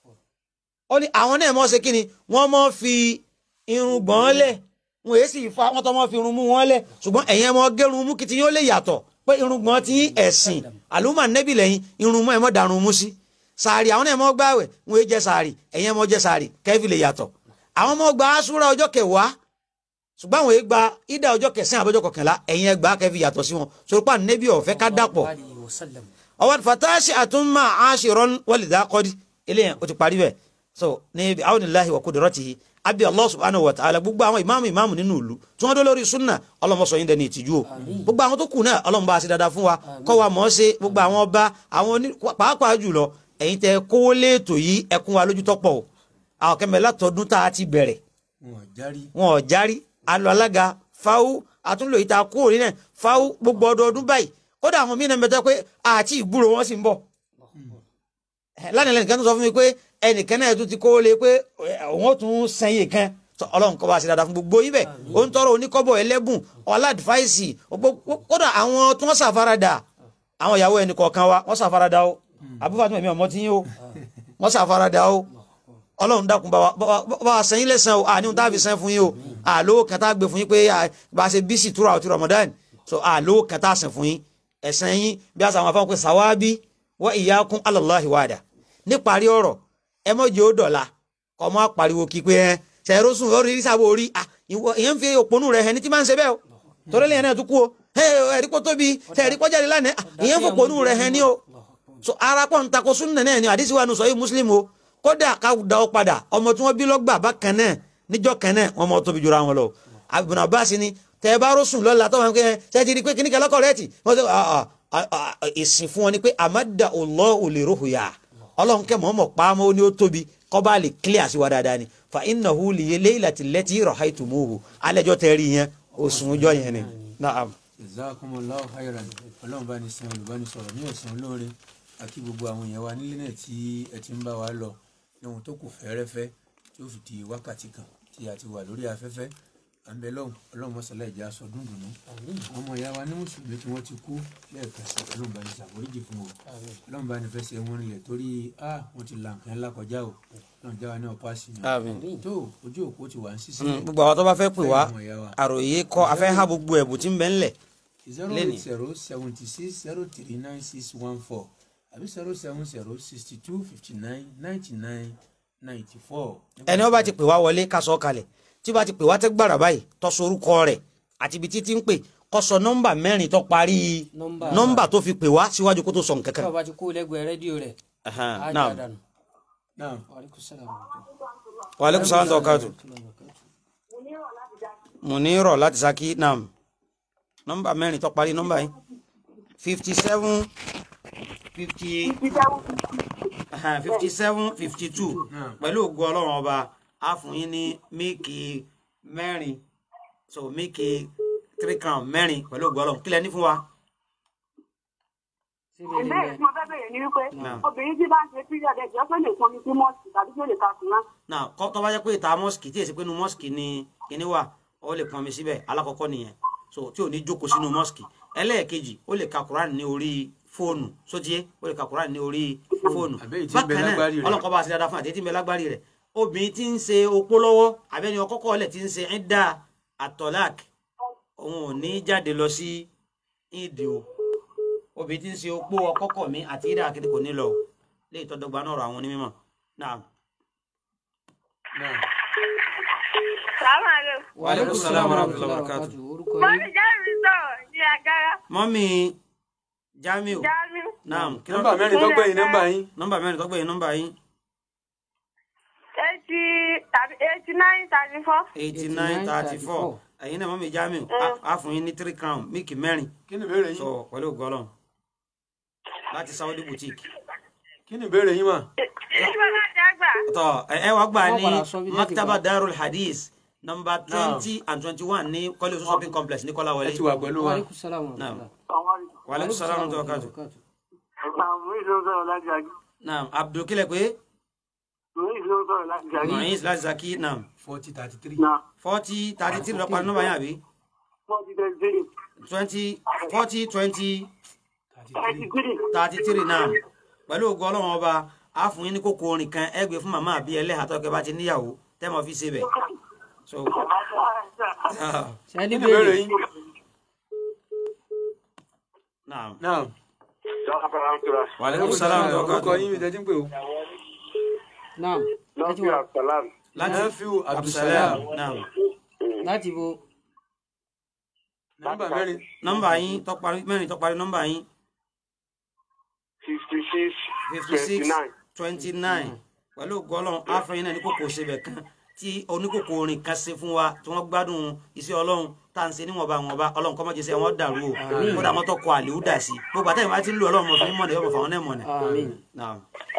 ó ní àwọn náà mọ́ ṣe kí ni wọ́n mọ́ fi irun gbọ̀n lẹ̀ wọn èyí sì fa wọn tó mọ́ fi irun mú wọn lẹ̀ ṣùgbọ́n ẹ̀yẹn mọ́ gẹ́run mú kí ti yóò lè yàtọ̀ pé irun gbọ̀n ti ẹ̀sìn àlùmọ̀ nẹ́bì lẹ́yìn irun mọ́ ẹ̀ mọ́ darun mú sí sàárì àwọn náà mọ́ gbá àwẹ̀ wọn èyí jẹ sàárì ẹ̀yẹn mọ́ jẹ sàárì kẹ́fì lè yàtọ̀ àwọn mọ́ gba asúra ọjọ́ kẹwàá ṣùgbọ́n àwọn èyí gba ìdá ọjọ́ kẹsàn-án àbọ̀jọ́ kọkànlá ẹ̀yìn ẹgbàá kẹfì yàtọ̀ sí wọn sọ̀rọ̀pá nẹ́bì ọ̀fẹ́ ká dàpọ̀ ọwọ́ fatasi àtúnmá aṣèrán wàlìdá kọ́dí eléyàn ó ti parí bẹ́ẹ̀ so ní àwọn ìláhi wà kudratihi abi allah subhanahu wa ta'ala gbogbo àwọn ìmáàmù ìmáàmù nínú ìlú tí wọ́n dó lórí sunna ọlọ́mọsọ yín dẹni ìtìjú o gbogbo àwọn tó kù náà ọlọ́mọ bá a ṣe dáadáa fún wa kọ́ wa mọ̀ ọ́ ṣe gbogbo àwọn ọba àwọn oní pàápàá jùlọ ẹ̀yin tẹ kówó léètò yìí ẹkún wa lójú tọ́pọ̀ o àwọn kẹmẹ látọdún tá a ti bẹ̀rẹ̀ wọn ò járí wọn ò járí alọ alága fáwú àtúnlò ìta kúrò nílẹ̀ fáwú gbogbo ọdọọdún báyìí kódà àwọn mìíràn mẹ́ta pé àti ìgbúrò wọn sì ń bọ̀ lánàá lẹnìkan tó sọ fún mi pé ẹnìkan náà tún ti kó lé pé òun ó tún sẹ́yìn kan Tọ́, Ọlọ́run kó bá ṣe dáadáa fún gbogbo yín bẹ ó ń tọrọ oníkọ́bọ̀ ẹlẹ́bùn ọládìfáìsì kódà àwọn tí wọ́n ṣàfaradà àwọn ìyàwó ẹnì kọ̀ọ̀kan wa wọ́n ṣàfaradà o àbúfà tó mẹ̀mí ọmọ tí yín o wọ́n ṣàfaradà o ọlọ́run dákun bá wa- bá wa- bá wa sẹ́yìn lẹ́sàn o àní ohun tá a fi sẹ́yìn fún yín o àlówó kan tá a gbé fún yín pé à, bá a ṣe bísí túra ọtí Ramadan so àlówó kan tá a sìn fún yín ẹ̀sán yín bí a sàwọn afáwọn pé sàwábí wa iyyakum alallahi wàdà níparí ọ̀rọ̀ ẹ mọ̀ jẹ́ ó dọ̀la kọ́ mọ́ pariwo kí pé ẹ sẹ̀rọ sùn orí sábò orí à, ìwọ- ìyẹn ń fi òpónú rẹ̀ ẹni tí máa ń ṣe bẹ́ẹ̀ o torí lẹ́yìn náà tún kú o ẹ ẹ̀rí kó tóbi ẹ̀rí kó jáde lánàá à, ìyẹn ń fòpónú rẹ̀ ẹni o so ara pọ̀ ń takò súnà náà ni àdísí wa nù sọ yìí mùsùlùmí o kódà ká da ọ padà ọmọ tí wọ́n bí lọ́gbà bákan náà níjọ́ kan náà wọ́n mọ tóbi jura wọn lọ Ibn Abbas ni tẹ ẹ bá rọ́sùn lọ́la tó wọn kẹ́ ṣe ti di pé kíníkà lọ́kọ̀ rẹ̀ tì wọ́n sọ ah, ah, ah, ah, ìsìn fún wọn ni pé àmàdà Allahu li ruhya ọlọ́run kẹ́ mọ̀ọ́mọ̀ pàmò ó ní ó tóbi kọ́ bá lè clear sí wa dáadáa ni fa innahu li laylati allati rahaytumuhu alẹ́jọ́ tẹ́ rí yẹn oṣù ọjọ́ yẹn ni naam. jazakumullahu khairan ọlọ́run bá ní san olùbánisọ̀rọ̀ ní ẹ̀sán olóore àti gbogbo àwọn èèyàn wa nílé náà tí ẹ ti ń bá wa lọ lóhun tó kù fẹ́rẹ́fẹ́ tí ó fi di wákàtí kan tí a ti wà lórí afẹ́fẹ́ à ń bẹ lọ́hùn ọlọ́run mọ́sálá ìjà aṣọ dúndùnú àwọn ọmọ ìyá wa ní mùsùlùmí tí wọ́n ti kú lẹ́ẹ̀kan sí ọlọ́run bá ní ṣàforíjì fún wọn ọlọ́run bá ní fẹsẹ̀ wọn nílẹ̀ torí a wọ́n ti là nǹkan ńlá kọjá o ọlọ́run já wa ní ọ̀pá sí i Àmín. tó ojú òkú ti wà ń ṣiṣẹ́ Mm, gbogbo àwọn tó bá fẹ́ pè wá Fẹ́ àwọn ìyá wa. àròyé kọ́ afẹ́ ha gbogbo ẹ̀bùn tí ń bẹ ńlẹ̀ zero Lenny. eight zero seventy six zero three nine six one four àbí zero seven zero sixty two fifty nine ninety nine ninety four. ẹni ó bá ti pè wá wọlé ká sọ kalẹ̀ tí ó bá ti pè wá tẹ́ gbàrà báyìí tó sọ orúkọ rẹ̀ àti ibi títí ń pè kó sọ nọ́mbà mẹ́rin tó parí Nọ́mbà. nọ́mbà tó fi pè wá síwájú kó tó sọ nǹkan tí kan. wọ́n bá ti kó lẹ́gbẹ̀ẹ́ rédíò rẹ̀ Ahan, á naam. jà dànù. náà Wàlíkùn sálàmù. wa aleykum salaam tó káàtó. Muniro láti Ṣakí naam nọ́mbà mẹ́rin tó parí nọ́mbà yìí fifty seven fifty fifty seven fifty two pẹ̀lú ògo ọlọ́run ọba á fún yín ní míìkì mẹ́rin so míìkì three crown mẹ́rin pẹ̀lú ògo ọlọ́run kílẹ̀ ní fún wa. síbi ilé ìbéèrè tí mo fẹ́ bẹ̀rẹ̀ ni wípé Naam. obìnrin tí bá ń ṣe period ẹ̀jọ́ tó lè pọnmi sí mọ́ọ̀sì tàbí tó lè ka sùn náà. náà kọ́ tó bá jẹ́ pé ìta mọ́sìkì tí èsì pé inú mọ́sìkì ni kíní wà ó lè pọnmi síbẹ̀ alákọ̀ọ́kọ́ nìyẹn so tí ò ní jókòó sínú mọ́sìkì ẹlẹ́ẹ̀kejì ó lè ka Quran ní orí fóònù sótíyé ó lè ka Quran ní orí fóònù Àbẹ́yìí tí ń bẹ lágbárí rẹ̀. ọlọ́kọ́ bá a ṣe dáadáa fún àti tí ń bẹ lágbárí rẹ̀ obìnrin tí ń ṣe opó lọ́wọ́ abẹ́ni ọkọ́kọ́ ọ̀lẹ̀ tí ń ṣe ẹ̀dá àtọ́lák òun ò ní jáde lọ sí ìdí o obìnrin tí ń ṣe opó ọkọkọ mi àti ìdá akéde kò ní lọ o lè tọdọgba náà rọ àwọn onímọ̀ náà. náà Sàmàlẹ́. Wa alaikum salaam wa rahmatullahi wa barakatuh. orúkọ Mo yín ní Jẹ́rìí sọ̀rọ̀ ní agara. mọ́mí Jamiu Jamiu. naam kí ló nọ́mbà mẹ́rin tó gbẹ̀yìn nọ́mbà yín nọ́mbà mẹ́rin tó gbẹ̀yìn nọ́mbà yín Eighty tàbí eighty nine thirty four. eighty nine thirty four ẹ̀yin náà mọ́mí Jamiu á- á fún yín ní three crown mílìkì mẹ́rin kí ni ìbéèrè sọ yín pẹ̀lú ògbọ́lọ̀ láti Saudi boutique. kí ni ìbéèrè yín mà Ìjọba láti àgbà. tọ ẹ ẹ wá gbà Wọ́n ní padà sọ bí láti maktaba gbà. darul hadith nọ́mbà twenty and twenty one ní kọ́lé oṣù shopping complex ní ẹ kọ́láwọlé. ti wà pẹ̀lú wa wàlẹ́kùn sálàmù Naam. ọ̀rọ̀ wàlẹ́kùn sàlámù tó kájú. Àwọn ìlú ń sọ̀rọ̀ láti àgbà. naam abdul kílẹ̀ pé Àwọn ìlú ń sọ̀rọ̀ láti àgbà. mohin láti zaki naam forty thirty three Náà, forty thirty three lọ́pàá nọ́mbà yẹn àbí wọ́n ti tẹ̀sí three. twenty forty twenty thirty Thirty three three. thirty three naam pẹ̀lú ògo ọlọ́run ọba a fún yín ní kókó orin kan ẹ gbé fún màmá àbí ẹlẹ́hà tó kẹ́ bá ti níyàwó tẹ́ mọ̀ fi ṣe bẹ̀. so sẹ́ni kí ni ìbéèrè béèrè yín naam náà wàlẹ́kùn sàlámù tó orúkọ kájú. yín mi tẹ́tí ń pè o náà ẹ ti wà láti Nafiu Abdulsalam naam láti bo nọ́mbà mẹ́rin nọ́mbà yín tó parí mẹ́rin tó parí nọ́mbà yín fifty six fifty six twenty nine twenty nine pẹ̀lú gọ́lọ́n áfẹ́yìn náà ní kòkò ṣebẹ̀ kan tí oníkòkò orin kan ṣe fún wa tí wọ́n gbádùn iṣẹ́ ọlọ́run tá à ń ṣe níwọ̀nba wọ̀nba ọlọ́run kọ́ mọ́jẹsẹ̀ wọn dàrú o kódà mọ́tò kọ àlèhùn dà sí gbogbo àtẹ̀yìn bá ti ń lo ọlọ́run mọ̀ fún mọ̀nà yọ̀bọ̀ fáwọn náà mọ̀nà. àmín Naam.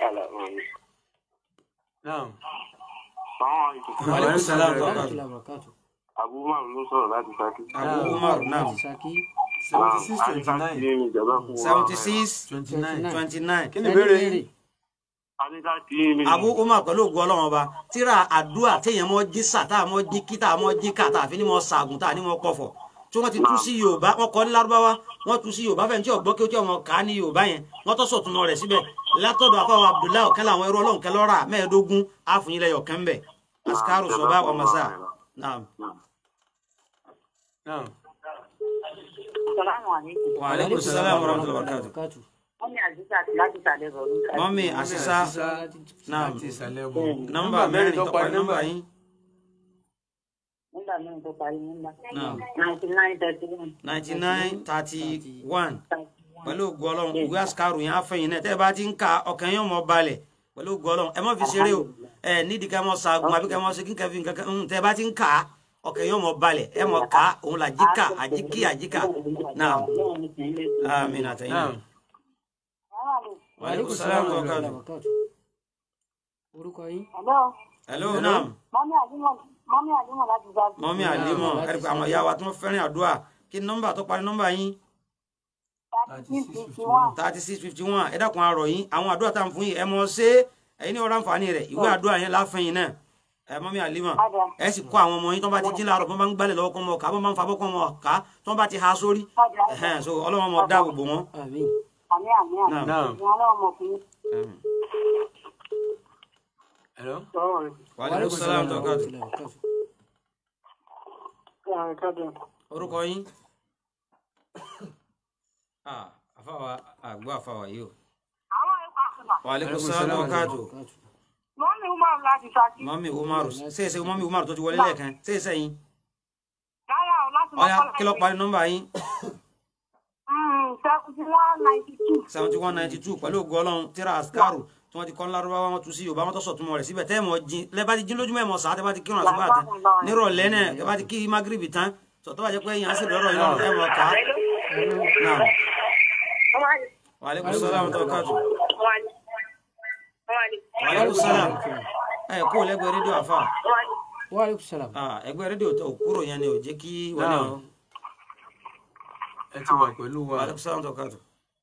náà Sàwọn Wa alaikum salaam wa wàlẹ́kùn barakatuh. sálàmù ọ̀kàtù àbúrò ló sọ̀rọ̀ láti Ṣakí. Abu Umar naam saki seventy six twenty nine Adékáàkiri ni ìjọba fún wa. seventy six twenty nine twenty nine kí ni ìbéèrè yín Adékáàkiri ni Abu Umar pẹ̀lú ògùn ọlọ́run ọba tíra àdúrà téèyàn mọ́ jí sà tá a mọ́ jí kí tá a mọ́ jí ká tá a fi ní mọ́ sàgùn tá a ní mọ́ pọ̀fọ̀ tí wọ́n ti tú sí yorùbá wọ́n kọ́ ní lárúbáwá wọ́n tú sí yorùbá fẹ́ni tí ọ̀gbọ́n kí ó tí ọmọ ká ní yorùbá yẹn wọ́n tọ́ sọ̀tún rẹ̀ síbẹ̀ látọ̀dọ̀ àfọwọ́ abdullahi ọ̀kẹ́ làwọn ẹrú ọlọ́run kẹ́ lọ́ra mẹ́ẹ̀ẹ́dógún àfùnyílẹ̀ yọ̀kẹ́ ń bẹ̀ asikaru sọ̀bá ọmọọ̀sá naam náà Sàlámù àlékún. wa aleykum salaam wa rahmatullahi wa barakatuh Wọ́n ní àdúgbò àti láti ìsàlẹ̀ rọ̀ ní ká. mọ́mí àṣìṣà Naam. láti ìsàlẹ̀ bọ̀ nọ́mbà mẹ́rin tó parí nọ́mbà yín Nígbà mẹ́rin tó parí nígbà. naam Ninety nine thirty one. ninety nine thirty one pẹ̀lú ògùn ọlọ́run ìwé àsìkárù yẹn àfẹ̀yìn náà tẹ́ ẹ bá ti ń ka ọkàn yẹn mọ̀ balẹ̀ pẹ̀lú ògùn ọlọ́run ẹ má fi ṣeré o ẹ nídìí ká mọ̀ ṣaagun àbí ká mọ̀ ṣe kíkẹ́ fi nǹkan kan ń tẹ́ ẹ bá ti ń ka ọkàn yẹn mọ̀ balẹ̀ ẹ mọ̀ ká òun là jíkà àjíkì àjíkà náà àmín àtẹ̀yìn náà wa alaikum salaam wa barakatuh. ọ̀kàtù orúkọ yín Hello. hello naam Mọ́mí Àdúmọ̀ Mọ́mí Àdúmọ̀ láti gba. mọ́mí àlímọ̀ ẹ̀rí pé àwọn ìyá wa tí wọ́n fẹ́ràn àdúrà kí ni nọ́mbà tó parí nọ́mbà yín Thirty six fifty one. thirty six fifty one ẹ dákun arọ yín àwọn àdúrà tá à ń fún yín ẹ mọ̀ ṣe é ẹ̀yin ní ọ̀rọ̀ àǹfààní rẹ̀ ìwé àdúrà yẹn láfẹ̀yìn náà ẹ mọ́mí àlímọ̀ Padà. ẹ sì kọ́ àwọn ọmọ yín tó bá ti jí láàárọ̀ tó bá ń gbálẹ̀ lọ́wọ́ kọ́ mọ́ ká bó máa ń fa bọ́ kọ́ mọ́ ká tó bá ti ha sórí Padà. ẹ̀hẹ́n, so ọlọ́wọ́n mọ̀ dá gbogbo wọn. àmín Àmì àmì àmì. Naam. náà Ìwọ̀n náà mọ̀ fún yín. hello Sọ̀rọ̀ rẹ̀. wa alaikum salaam tó kàtó ọ̀kàtù Sọ̀rọ̀ kájọ. orúkọ yín. Ah, àfàwà àgbọ̀ àfàwà yìí o. Àwọn ẹ̀kọ́ àkùnà. wa alaikum salaam tó kàtó ọ̀kàtù Mọ́mí Umar láti Ṣakí. mọ́mí umaru ṣèṣe mọ́mí umaru tó ti wọlé lẹ́ẹ̀kan ṣèṣe yín. Dára o láti ọ̀ya Mọ́kọ́lá. kí ló parí nọ́mbà yín Seventy one ninety two. seventy one ninety two pẹ̀lú ògo ọlọ́run tíra askaru tí wọ́n ti kọ́ ńlárúbáwá wọn tu sí yorùbá wọn tó sọ̀tún rẹ̀ síbẹ̀ tẹ́ ẹ̀ mọ̀ jin lẹ́bàá ti jín lójúmọ́ ẹ̀ mọ̀ sàá tẹ́ bá ti kírun àsùbá tán nírọ̀lẹ́ náà tẹ́ bá ti kí magrebi tán sọ̀tọ́ bá jẹ́ pé yàn á sì lọ́rọ̀ yín lọ́rùn ẹ̀ mọ̀ ká náà wa alaikum salaam tó kàtó wa alaikum salaam ẹ̀ kó lẹ́gbẹ̀ẹ́ rédíò àfà wa alaikum salam Ah, ẹgbẹ́ rédíò tó kúrò yẹn ni ò jẹ́ kí wọlé Náà. ọ ẹ ti wà pẹ̀lú wa wa alaikum salaam tó kàtó.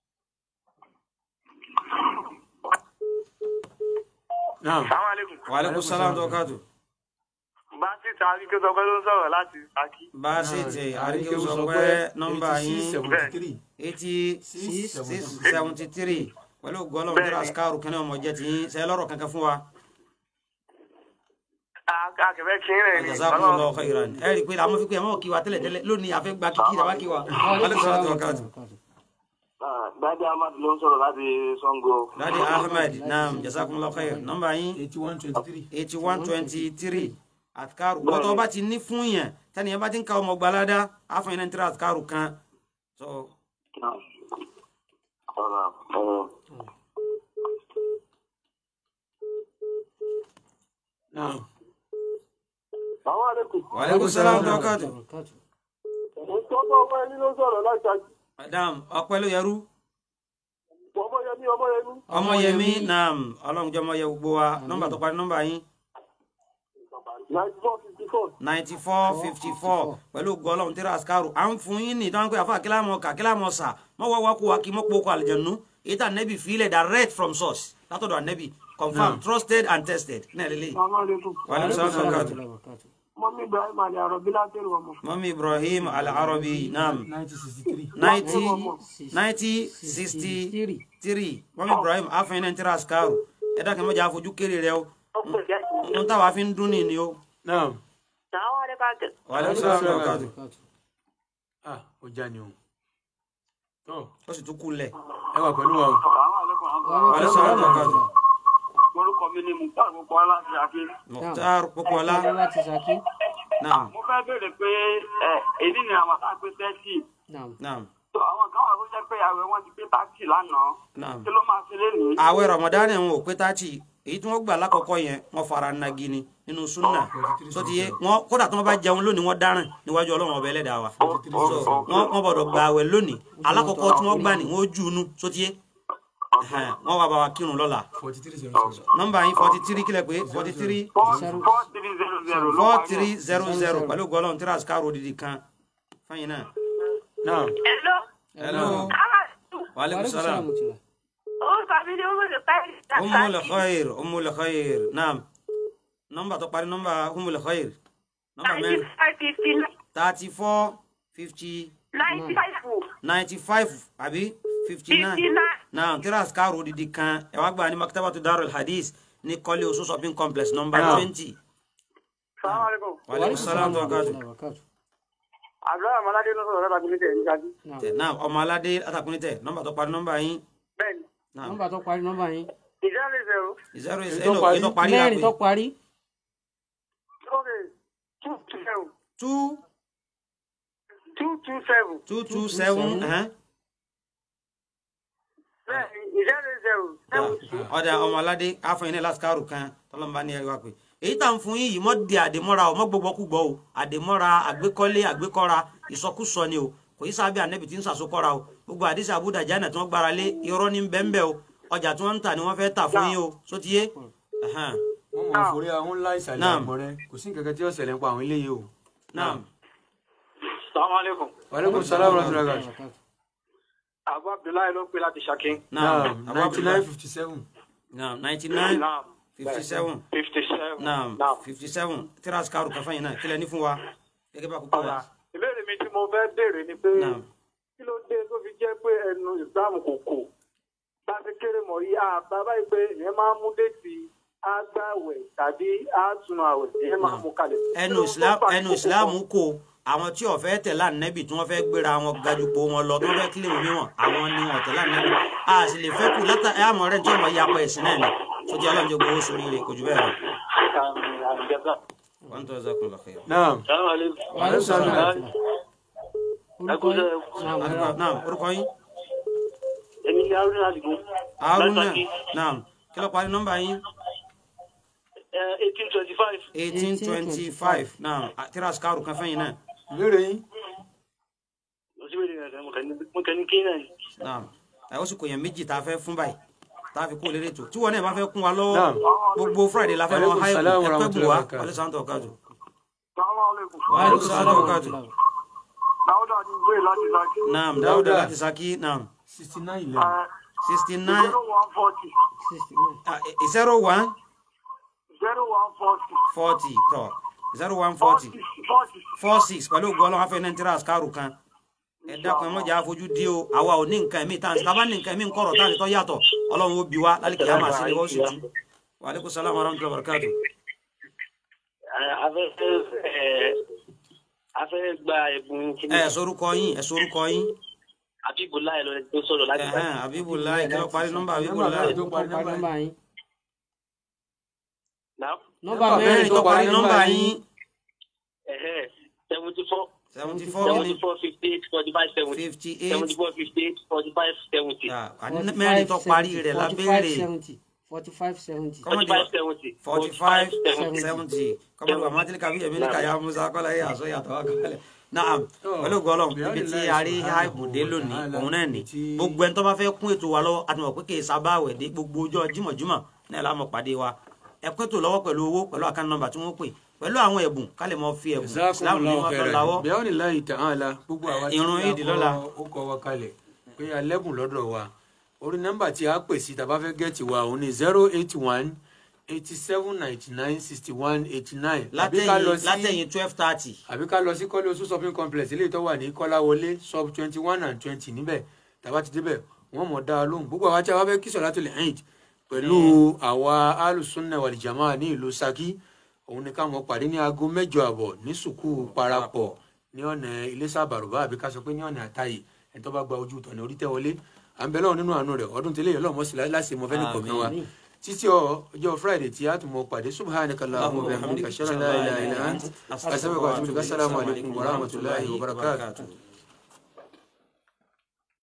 náà Sàwọn àlékún. wa alaikum salaam tó kàtó. Bá títà Aríkẹ́ sọ pé ló ń sọ̀rọ̀ láti Ṣakí. bá a sì tẹ àríkèwò sọ pé nọ́mbà yín seventy three eighty six seventy three pẹ̀lú gọ́lọ́mù tí raskaru kẹ́ni ọmọ jẹ́ ti yín ṣe lọ́rọ̀ kankan fún wa. Akẹ̀fẹ́ kí ń rẹ̀ ni. jazakumullahu khairan ẹ rí i pé àwọn fi pé ẹ mọ̀ kí wa tẹ́lẹ̀ tẹ́lẹ̀ lónìí àfẹ́ gba kíkí ìdàbà kí wa. alẹ́ sọ́lá tó wákàtí. Dádì Ahmad ló ń sọ̀rọ̀ láti Sango. dadi ahmed naam jazakumullahu khair nọ́mbà yín eighty one twenty three. eighty one twenty three atikaru gbọ́dọ̀ bá ti ní fún yẹn tani yẹn bá ti ń ka ọmọ gbalada àfọyín náà ń tẹ́lẹ̀ atikaru kan so Ọ̀rọ̀ ọ̀rọ̀. náà Àwọn àlékún. wa alaikum salaam wa barakatuh Barakatuh. Ìtọ́jú ọmọ ẹni ló sọ̀rọ̀ láti àjù. madam ọpẹ́ ló yẹrú Ọmọ yẹmí ọmọ yẹmí. ọmọ yẹmi naam ọlọ́run jẹ́ ọmọ yẹ gbogbo wa nọ́mbà tó parí nọ́mbà yín Ninety four fifty four. ninety four fifty four pẹ̀lú ògo ọlọ́run tẹ́lẹ̀ asikaru à ń fún yín ní ìdáhùn pé àfa kílámọ̀ kà kílámọ̀ sà mọ́ wá wá kó wa kí mọ́ pọ̀ kó àlìjẹ̀nu èyí tà nẹ́bì fílẹ̀ direct from source látọ̀dọ̀ ànẹ́bì confirmed trusted and tested náà lélẹ̀ Assalamu alaikum. wa alaikum salaam wa barakatuh Barakatuh. Mọ́mí Ibrahim Ali Arabi látẹ̀rù ọmọ. mọ́mí ibrahim al-arabi naam ninety sixty three. ninety ninety sixty three mọ́mí ibrahim afẹ́yìn náà tẹ́lẹ̀ asikaru ẹ̀dá kan mọ́jà àfojú kéré rẹ o n táwa fi ń dún ní ni o náà wa alaikum salaam wa barakatuh Barakatuh. ah ó já ni o. tó ó sì tún kú lẹ̀ ẹ wà pẹ̀lú wa o. Àwọn àlékún àwọn Wa alaikum salaam wa barakatuh. orúkọ mi ni Mukhtar Gbogbo aláṣẹ àfi. mukhtar popola Ọlá láti Ṣakí. naam Mo fẹ́ béèrè pé ẹ èdè ni àwọn àtàwọn pé tẹ́tì. Naam. naam So àwọn kan wà tó jẹ́ pé àwẹ̀ wọn ti pé táàtì lánàá. naam. Kí ló máa ṣe lénìí? àwẹ̀ ramadan ń wò pé tààtì èyí tí wọ́n gbà lákọ̀ọ́kọ́ yẹn wọ́n fara nagi ni nínú súnà tó ti yé wọ́n kódà tí wọ́n bá jẹun lónìí wọ́n dáràn níwájú ọlọ́run ọbẹ̀ ẹlẹ́dàá wa so wọ́n wọ́n gbọ́dọ̀ gba àwẹ̀ lónìí alákọ̀ọ́kọ́ tí wọ́n gbà ní wọ́n jù ú nú tó ti yé Ẹhẹn, wọ́n wá bá wa kírun lọ́la forty three zero zero. nọ́mbà yín forty three kílẹ̀ pé forty three Four Zero. four three zero zero ló four parí ẹ̀. three zero zero pẹ̀lú gọlọ́n tíra sikaro didi kan fẹ́yìn náà. náà hello wa aleykum salaam Tula. umul khair umul khair naam nọ́mbà tó parí nọ́mbà umul khair nọ́mbà mẹ́rin thirty four fifty ninety five àbí fifty nine náà tíra sikaro didi kan ẹ wá gbà ní maktabatu darul hadith ní kọ́lé oṣù shopping complex nọ́mbà Naam. twenty Assalamu alaikum. wa aleykum salaam wa rahmatulah. Barakatuh. Àdúrà Àmàládé ló sọ̀rọ̀ láti nílẹ̀ ní Ṣákí. Naam. tẹ náà ọmọ aládé àtàkùnrin tẹ nọ́mbà tó parí nọ́mbà yín Bẹ́ẹ̀ni, náà Nọ́mbà tó parí nọ́mbà yín. ìjáde zero. zero Èyí eight tó ẹnu parí. ètò parí Mẹ́rin tó lápè parí. Okay, two two seven. two Two two seven. two two seven ẹhẹn. Bẹ́ẹ̀ni, ìjáde zero. Seven two. ọ̀dà ọmọ aládé àfọyín ní lásìkárù kan tọ́lọ́mùbá ní ẹ̀rí wa pé èyí tá à ń fún yín yìí mọ́ di àdèmọ́ra o mọ́ gbogbo kúgbọ́ o àdèmọ́ra àgbékọ́lé àgbékọ́ra ìsọkúsọ ni o kò yí sábẹ́ ànẹ́bì tí ń sàsókọ́ra o gbogbo àdìsí àbúdà jánà tí wọ́n gbára lé irọ́ ní bẹ́ńbẹ́ o ọjà tí wọ́n ń tà ni wọ́n fẹ́ tà fún yín o sótìyé ẹ̀hẹ́n. wọ́n mọ̀ forí àwọn ńlá ìsàlẹ̀ Naam. àgbọ̀n rẹ kò sí nǹkan kan tí ó ṣẹlẹ̀ ń pa àwọn eléyìí o. náà Assalamu alaikum. wa aleykum salaam wa rahmatulah. Barakatuh. Abu Abdullahi ló ń pè láti Ṣakí. náà náà ninety nine fifty seven. náà ninety nine Naam. fifty seven Fifty seven. náà Naam. fifty seven tíra àsìkárù kan fẹ́yìn náà kílẹ̀ ní fún wa gẹ́gẹ́ bá kúkọ́ Ọ̀la. wa. Ìbéèrè mi tí mo fẹ́ béèrè ni pé Naam. kí ló dé tó fi jẹ́ pé ẹnu ìsìlámù kò kò láti kéré mọ̀ yí àbá báyìí pé ìyẹn máa ń mú déètì àgbàwẹ̀ tàbí àtúnú àwẹ̀ ìyẹn máa ń mú kalẹ̀. ẹnu islam ẹnu islam kò àwọn tí ó fẹ́ tẹ̀lé ànẹ́bì tí wọ́n fẹ́ gbéra wọn gajùpọ̀ wọn lọ tí wọ́n fẹ́ kílè omi wọn àwọn ni wọn tẹ̀lé ànẹ́bì a sì lè fẹ́ kú látà ẹ àmọ́ rẹ̀ tí wọ́n ya apá ẹ̀sìn náà ni sójú ọlọ́run jẹ́ gbowó sórí rẹ̀ kò jù bẹ́ẹ̀ lọ. wọ́n tó ẹ̀sẹ̀ kún lọ́kẹ́. náà Wa alaikum salaam wa rahmatulah. Orúkọ yín. Naam. náà orúkọ yín Èmi ni Haruna Adigun. haruna náà kí ló parí nọ́mbà yín Eighteen twenty five. eighteen twenty five náà tíra sikaru kan fẹ́yìn náà ìbéèrè yín. Òsibèdè rẹ̀ mo kẹ́ ní kí náà ni. náà ẹ̀ ó sì kò yẹn méjì tá a fẹ́ fún báyìí tá a fi kó lérè tó tí wọn náà bá fẹ́ kún wa lọ́wọ́ Naam. gbogbo friday la fẹ́ lọ Aleykum háìkù salaam wa ẹ pẹ́ bù rahmatullahi wá wa barakatuh. wàlẹ́ sàǹtọ̀ kájọ. Assalamu alaikum. wa aleykum salaam wa barakatuh. Dáúdà ni ìwé láti Ṣakí. naam Dáúdà. dáúdà láti saki naam sixty nine eleven. sixty nine Zero one forty. Sixty nine. zero one Zero one forty. forty tọ zero one forty Forty. four six pẹ̀lú ògùn ọlọ́run afẹ́ nàìjíríà àsìkárù kan ẹ dákun ẹ mọ̀jà àfojú dí o àwa ò ní nǹkan ẹ̀mí tá à ń sábà ní nǹkan ẹ̀mí ń kọ̀rọ̀ tá à ń tọ́ yàtọ̀ ọlọ́run ó bi wá lálẹ́ kìí àmà sílẹ̀ wọ́n sì tú wa aleykum salaam wa rahmatulah barakatu. Afẹ́ afẹ́ gba ẹ̀bùn kìíní. ẹ ẹ sorúkọ yín ẹ sorúkọ yín Abibulayi lọ tó sọ̀rọ̀ láti bá ẹ̀hẹ́n Abibulayi kí ló parí nọ́mbà Abibulayi tó parí parí nọ́mbà nọ́mbà yín náà nọ́mbà Nọ́mbà mẹ́rin mẹ́rin tó parí nọ́mbà yín seventy four seventy four seventy four fifty eight forty five seventy fifty seventy eight four fifty eight forty five seventy mẹ́rin tó parí rẹ̀ la béèrè forty five seventy forty five seventy forty five seventy. seventy kọ́mọdé wa mátìlì kàbí yẹ̀mí ní kàyà musa kọ́lá yẹ àṣọ yàtọ̀ wá kọ́lẹ̀ naam pẹ̀lú gọ́lọ̀ ibi tí a rí àìbùdé lónìí òun náà ni gbogbo ẹni tó bá fẹ́ kún ètò wa lọ́wọ́ àti mọ̀ pé kì í sábà wẹ̀ dé gbogbo ọjọ́ jímọ̀jímọ̀ náà la mọ̀ pàdé wa ẹ kún ètò lọ́wọ́ pẹ̀lú owó pẹ̀lú àkáǹtì nọ́mbà tí wọ́n pè pẹ̀lú àwọn ẹ̀bùn ká lè mọ fi ẹ̀bùn islam ní jazakumullahu wọn fẹ́ khairan lawọ́ bẹ́ẹ̀ ni láyé tàn án la gbogbo àwa tí Ìrun Eid lọ́la. ó kọ wa kalẹ̀ pé alẹ́bùn lọ́dọ̀ wa orí nọ́mbà tí a pè sí tàbá fẹ́ gẹ̀ẹ́tì wa òun ni zero eight one eighty seven ninety nine sixty one eighty nine látẹ̀yìn látẹ̀yìn twelve thirty àbí ká lọ sí kọ́lé oṣù shopping complex eléyìí tó wà ní kọ́láwọlé sub twenty one and twenty níbẹ̀ tàbá ti débẹ̀ wọ́n mọ̀ dá a lóhùn gbogbo àwa tí a bá fẹ́ kí solatul Eid pẹ̀lú àwa alùsùnà wàlìjàmá ní ìlú Ṣakí òun ni káwọn pàdé ní aago mẹ́jọ àbọ̀ ní sùkúù parapọ̀ ní ọ̀nà iléṣà bàrùbá àbí ká sọ pé ní ọ̀nà àtàyè ẹni tó bá gba ojú tọ̀nà orí tẹ́ wọlé à ń bẹ lọ́wọ́ nínú àánú rẹ̀ ọdún tẹ́lẹ̀ yọlọ́ mọ́sí láti mọ fẹ́ni kọ̀ọ̀kan wa títí ọjọ́ friday tí a tún mọ pàdé subhanaka allahumma wa bihamdika ashhadu an la ilaha illa anta astaghfiruka wa atubu ilaik assalamu alaikum wa rahmatullahi wa barakatuh.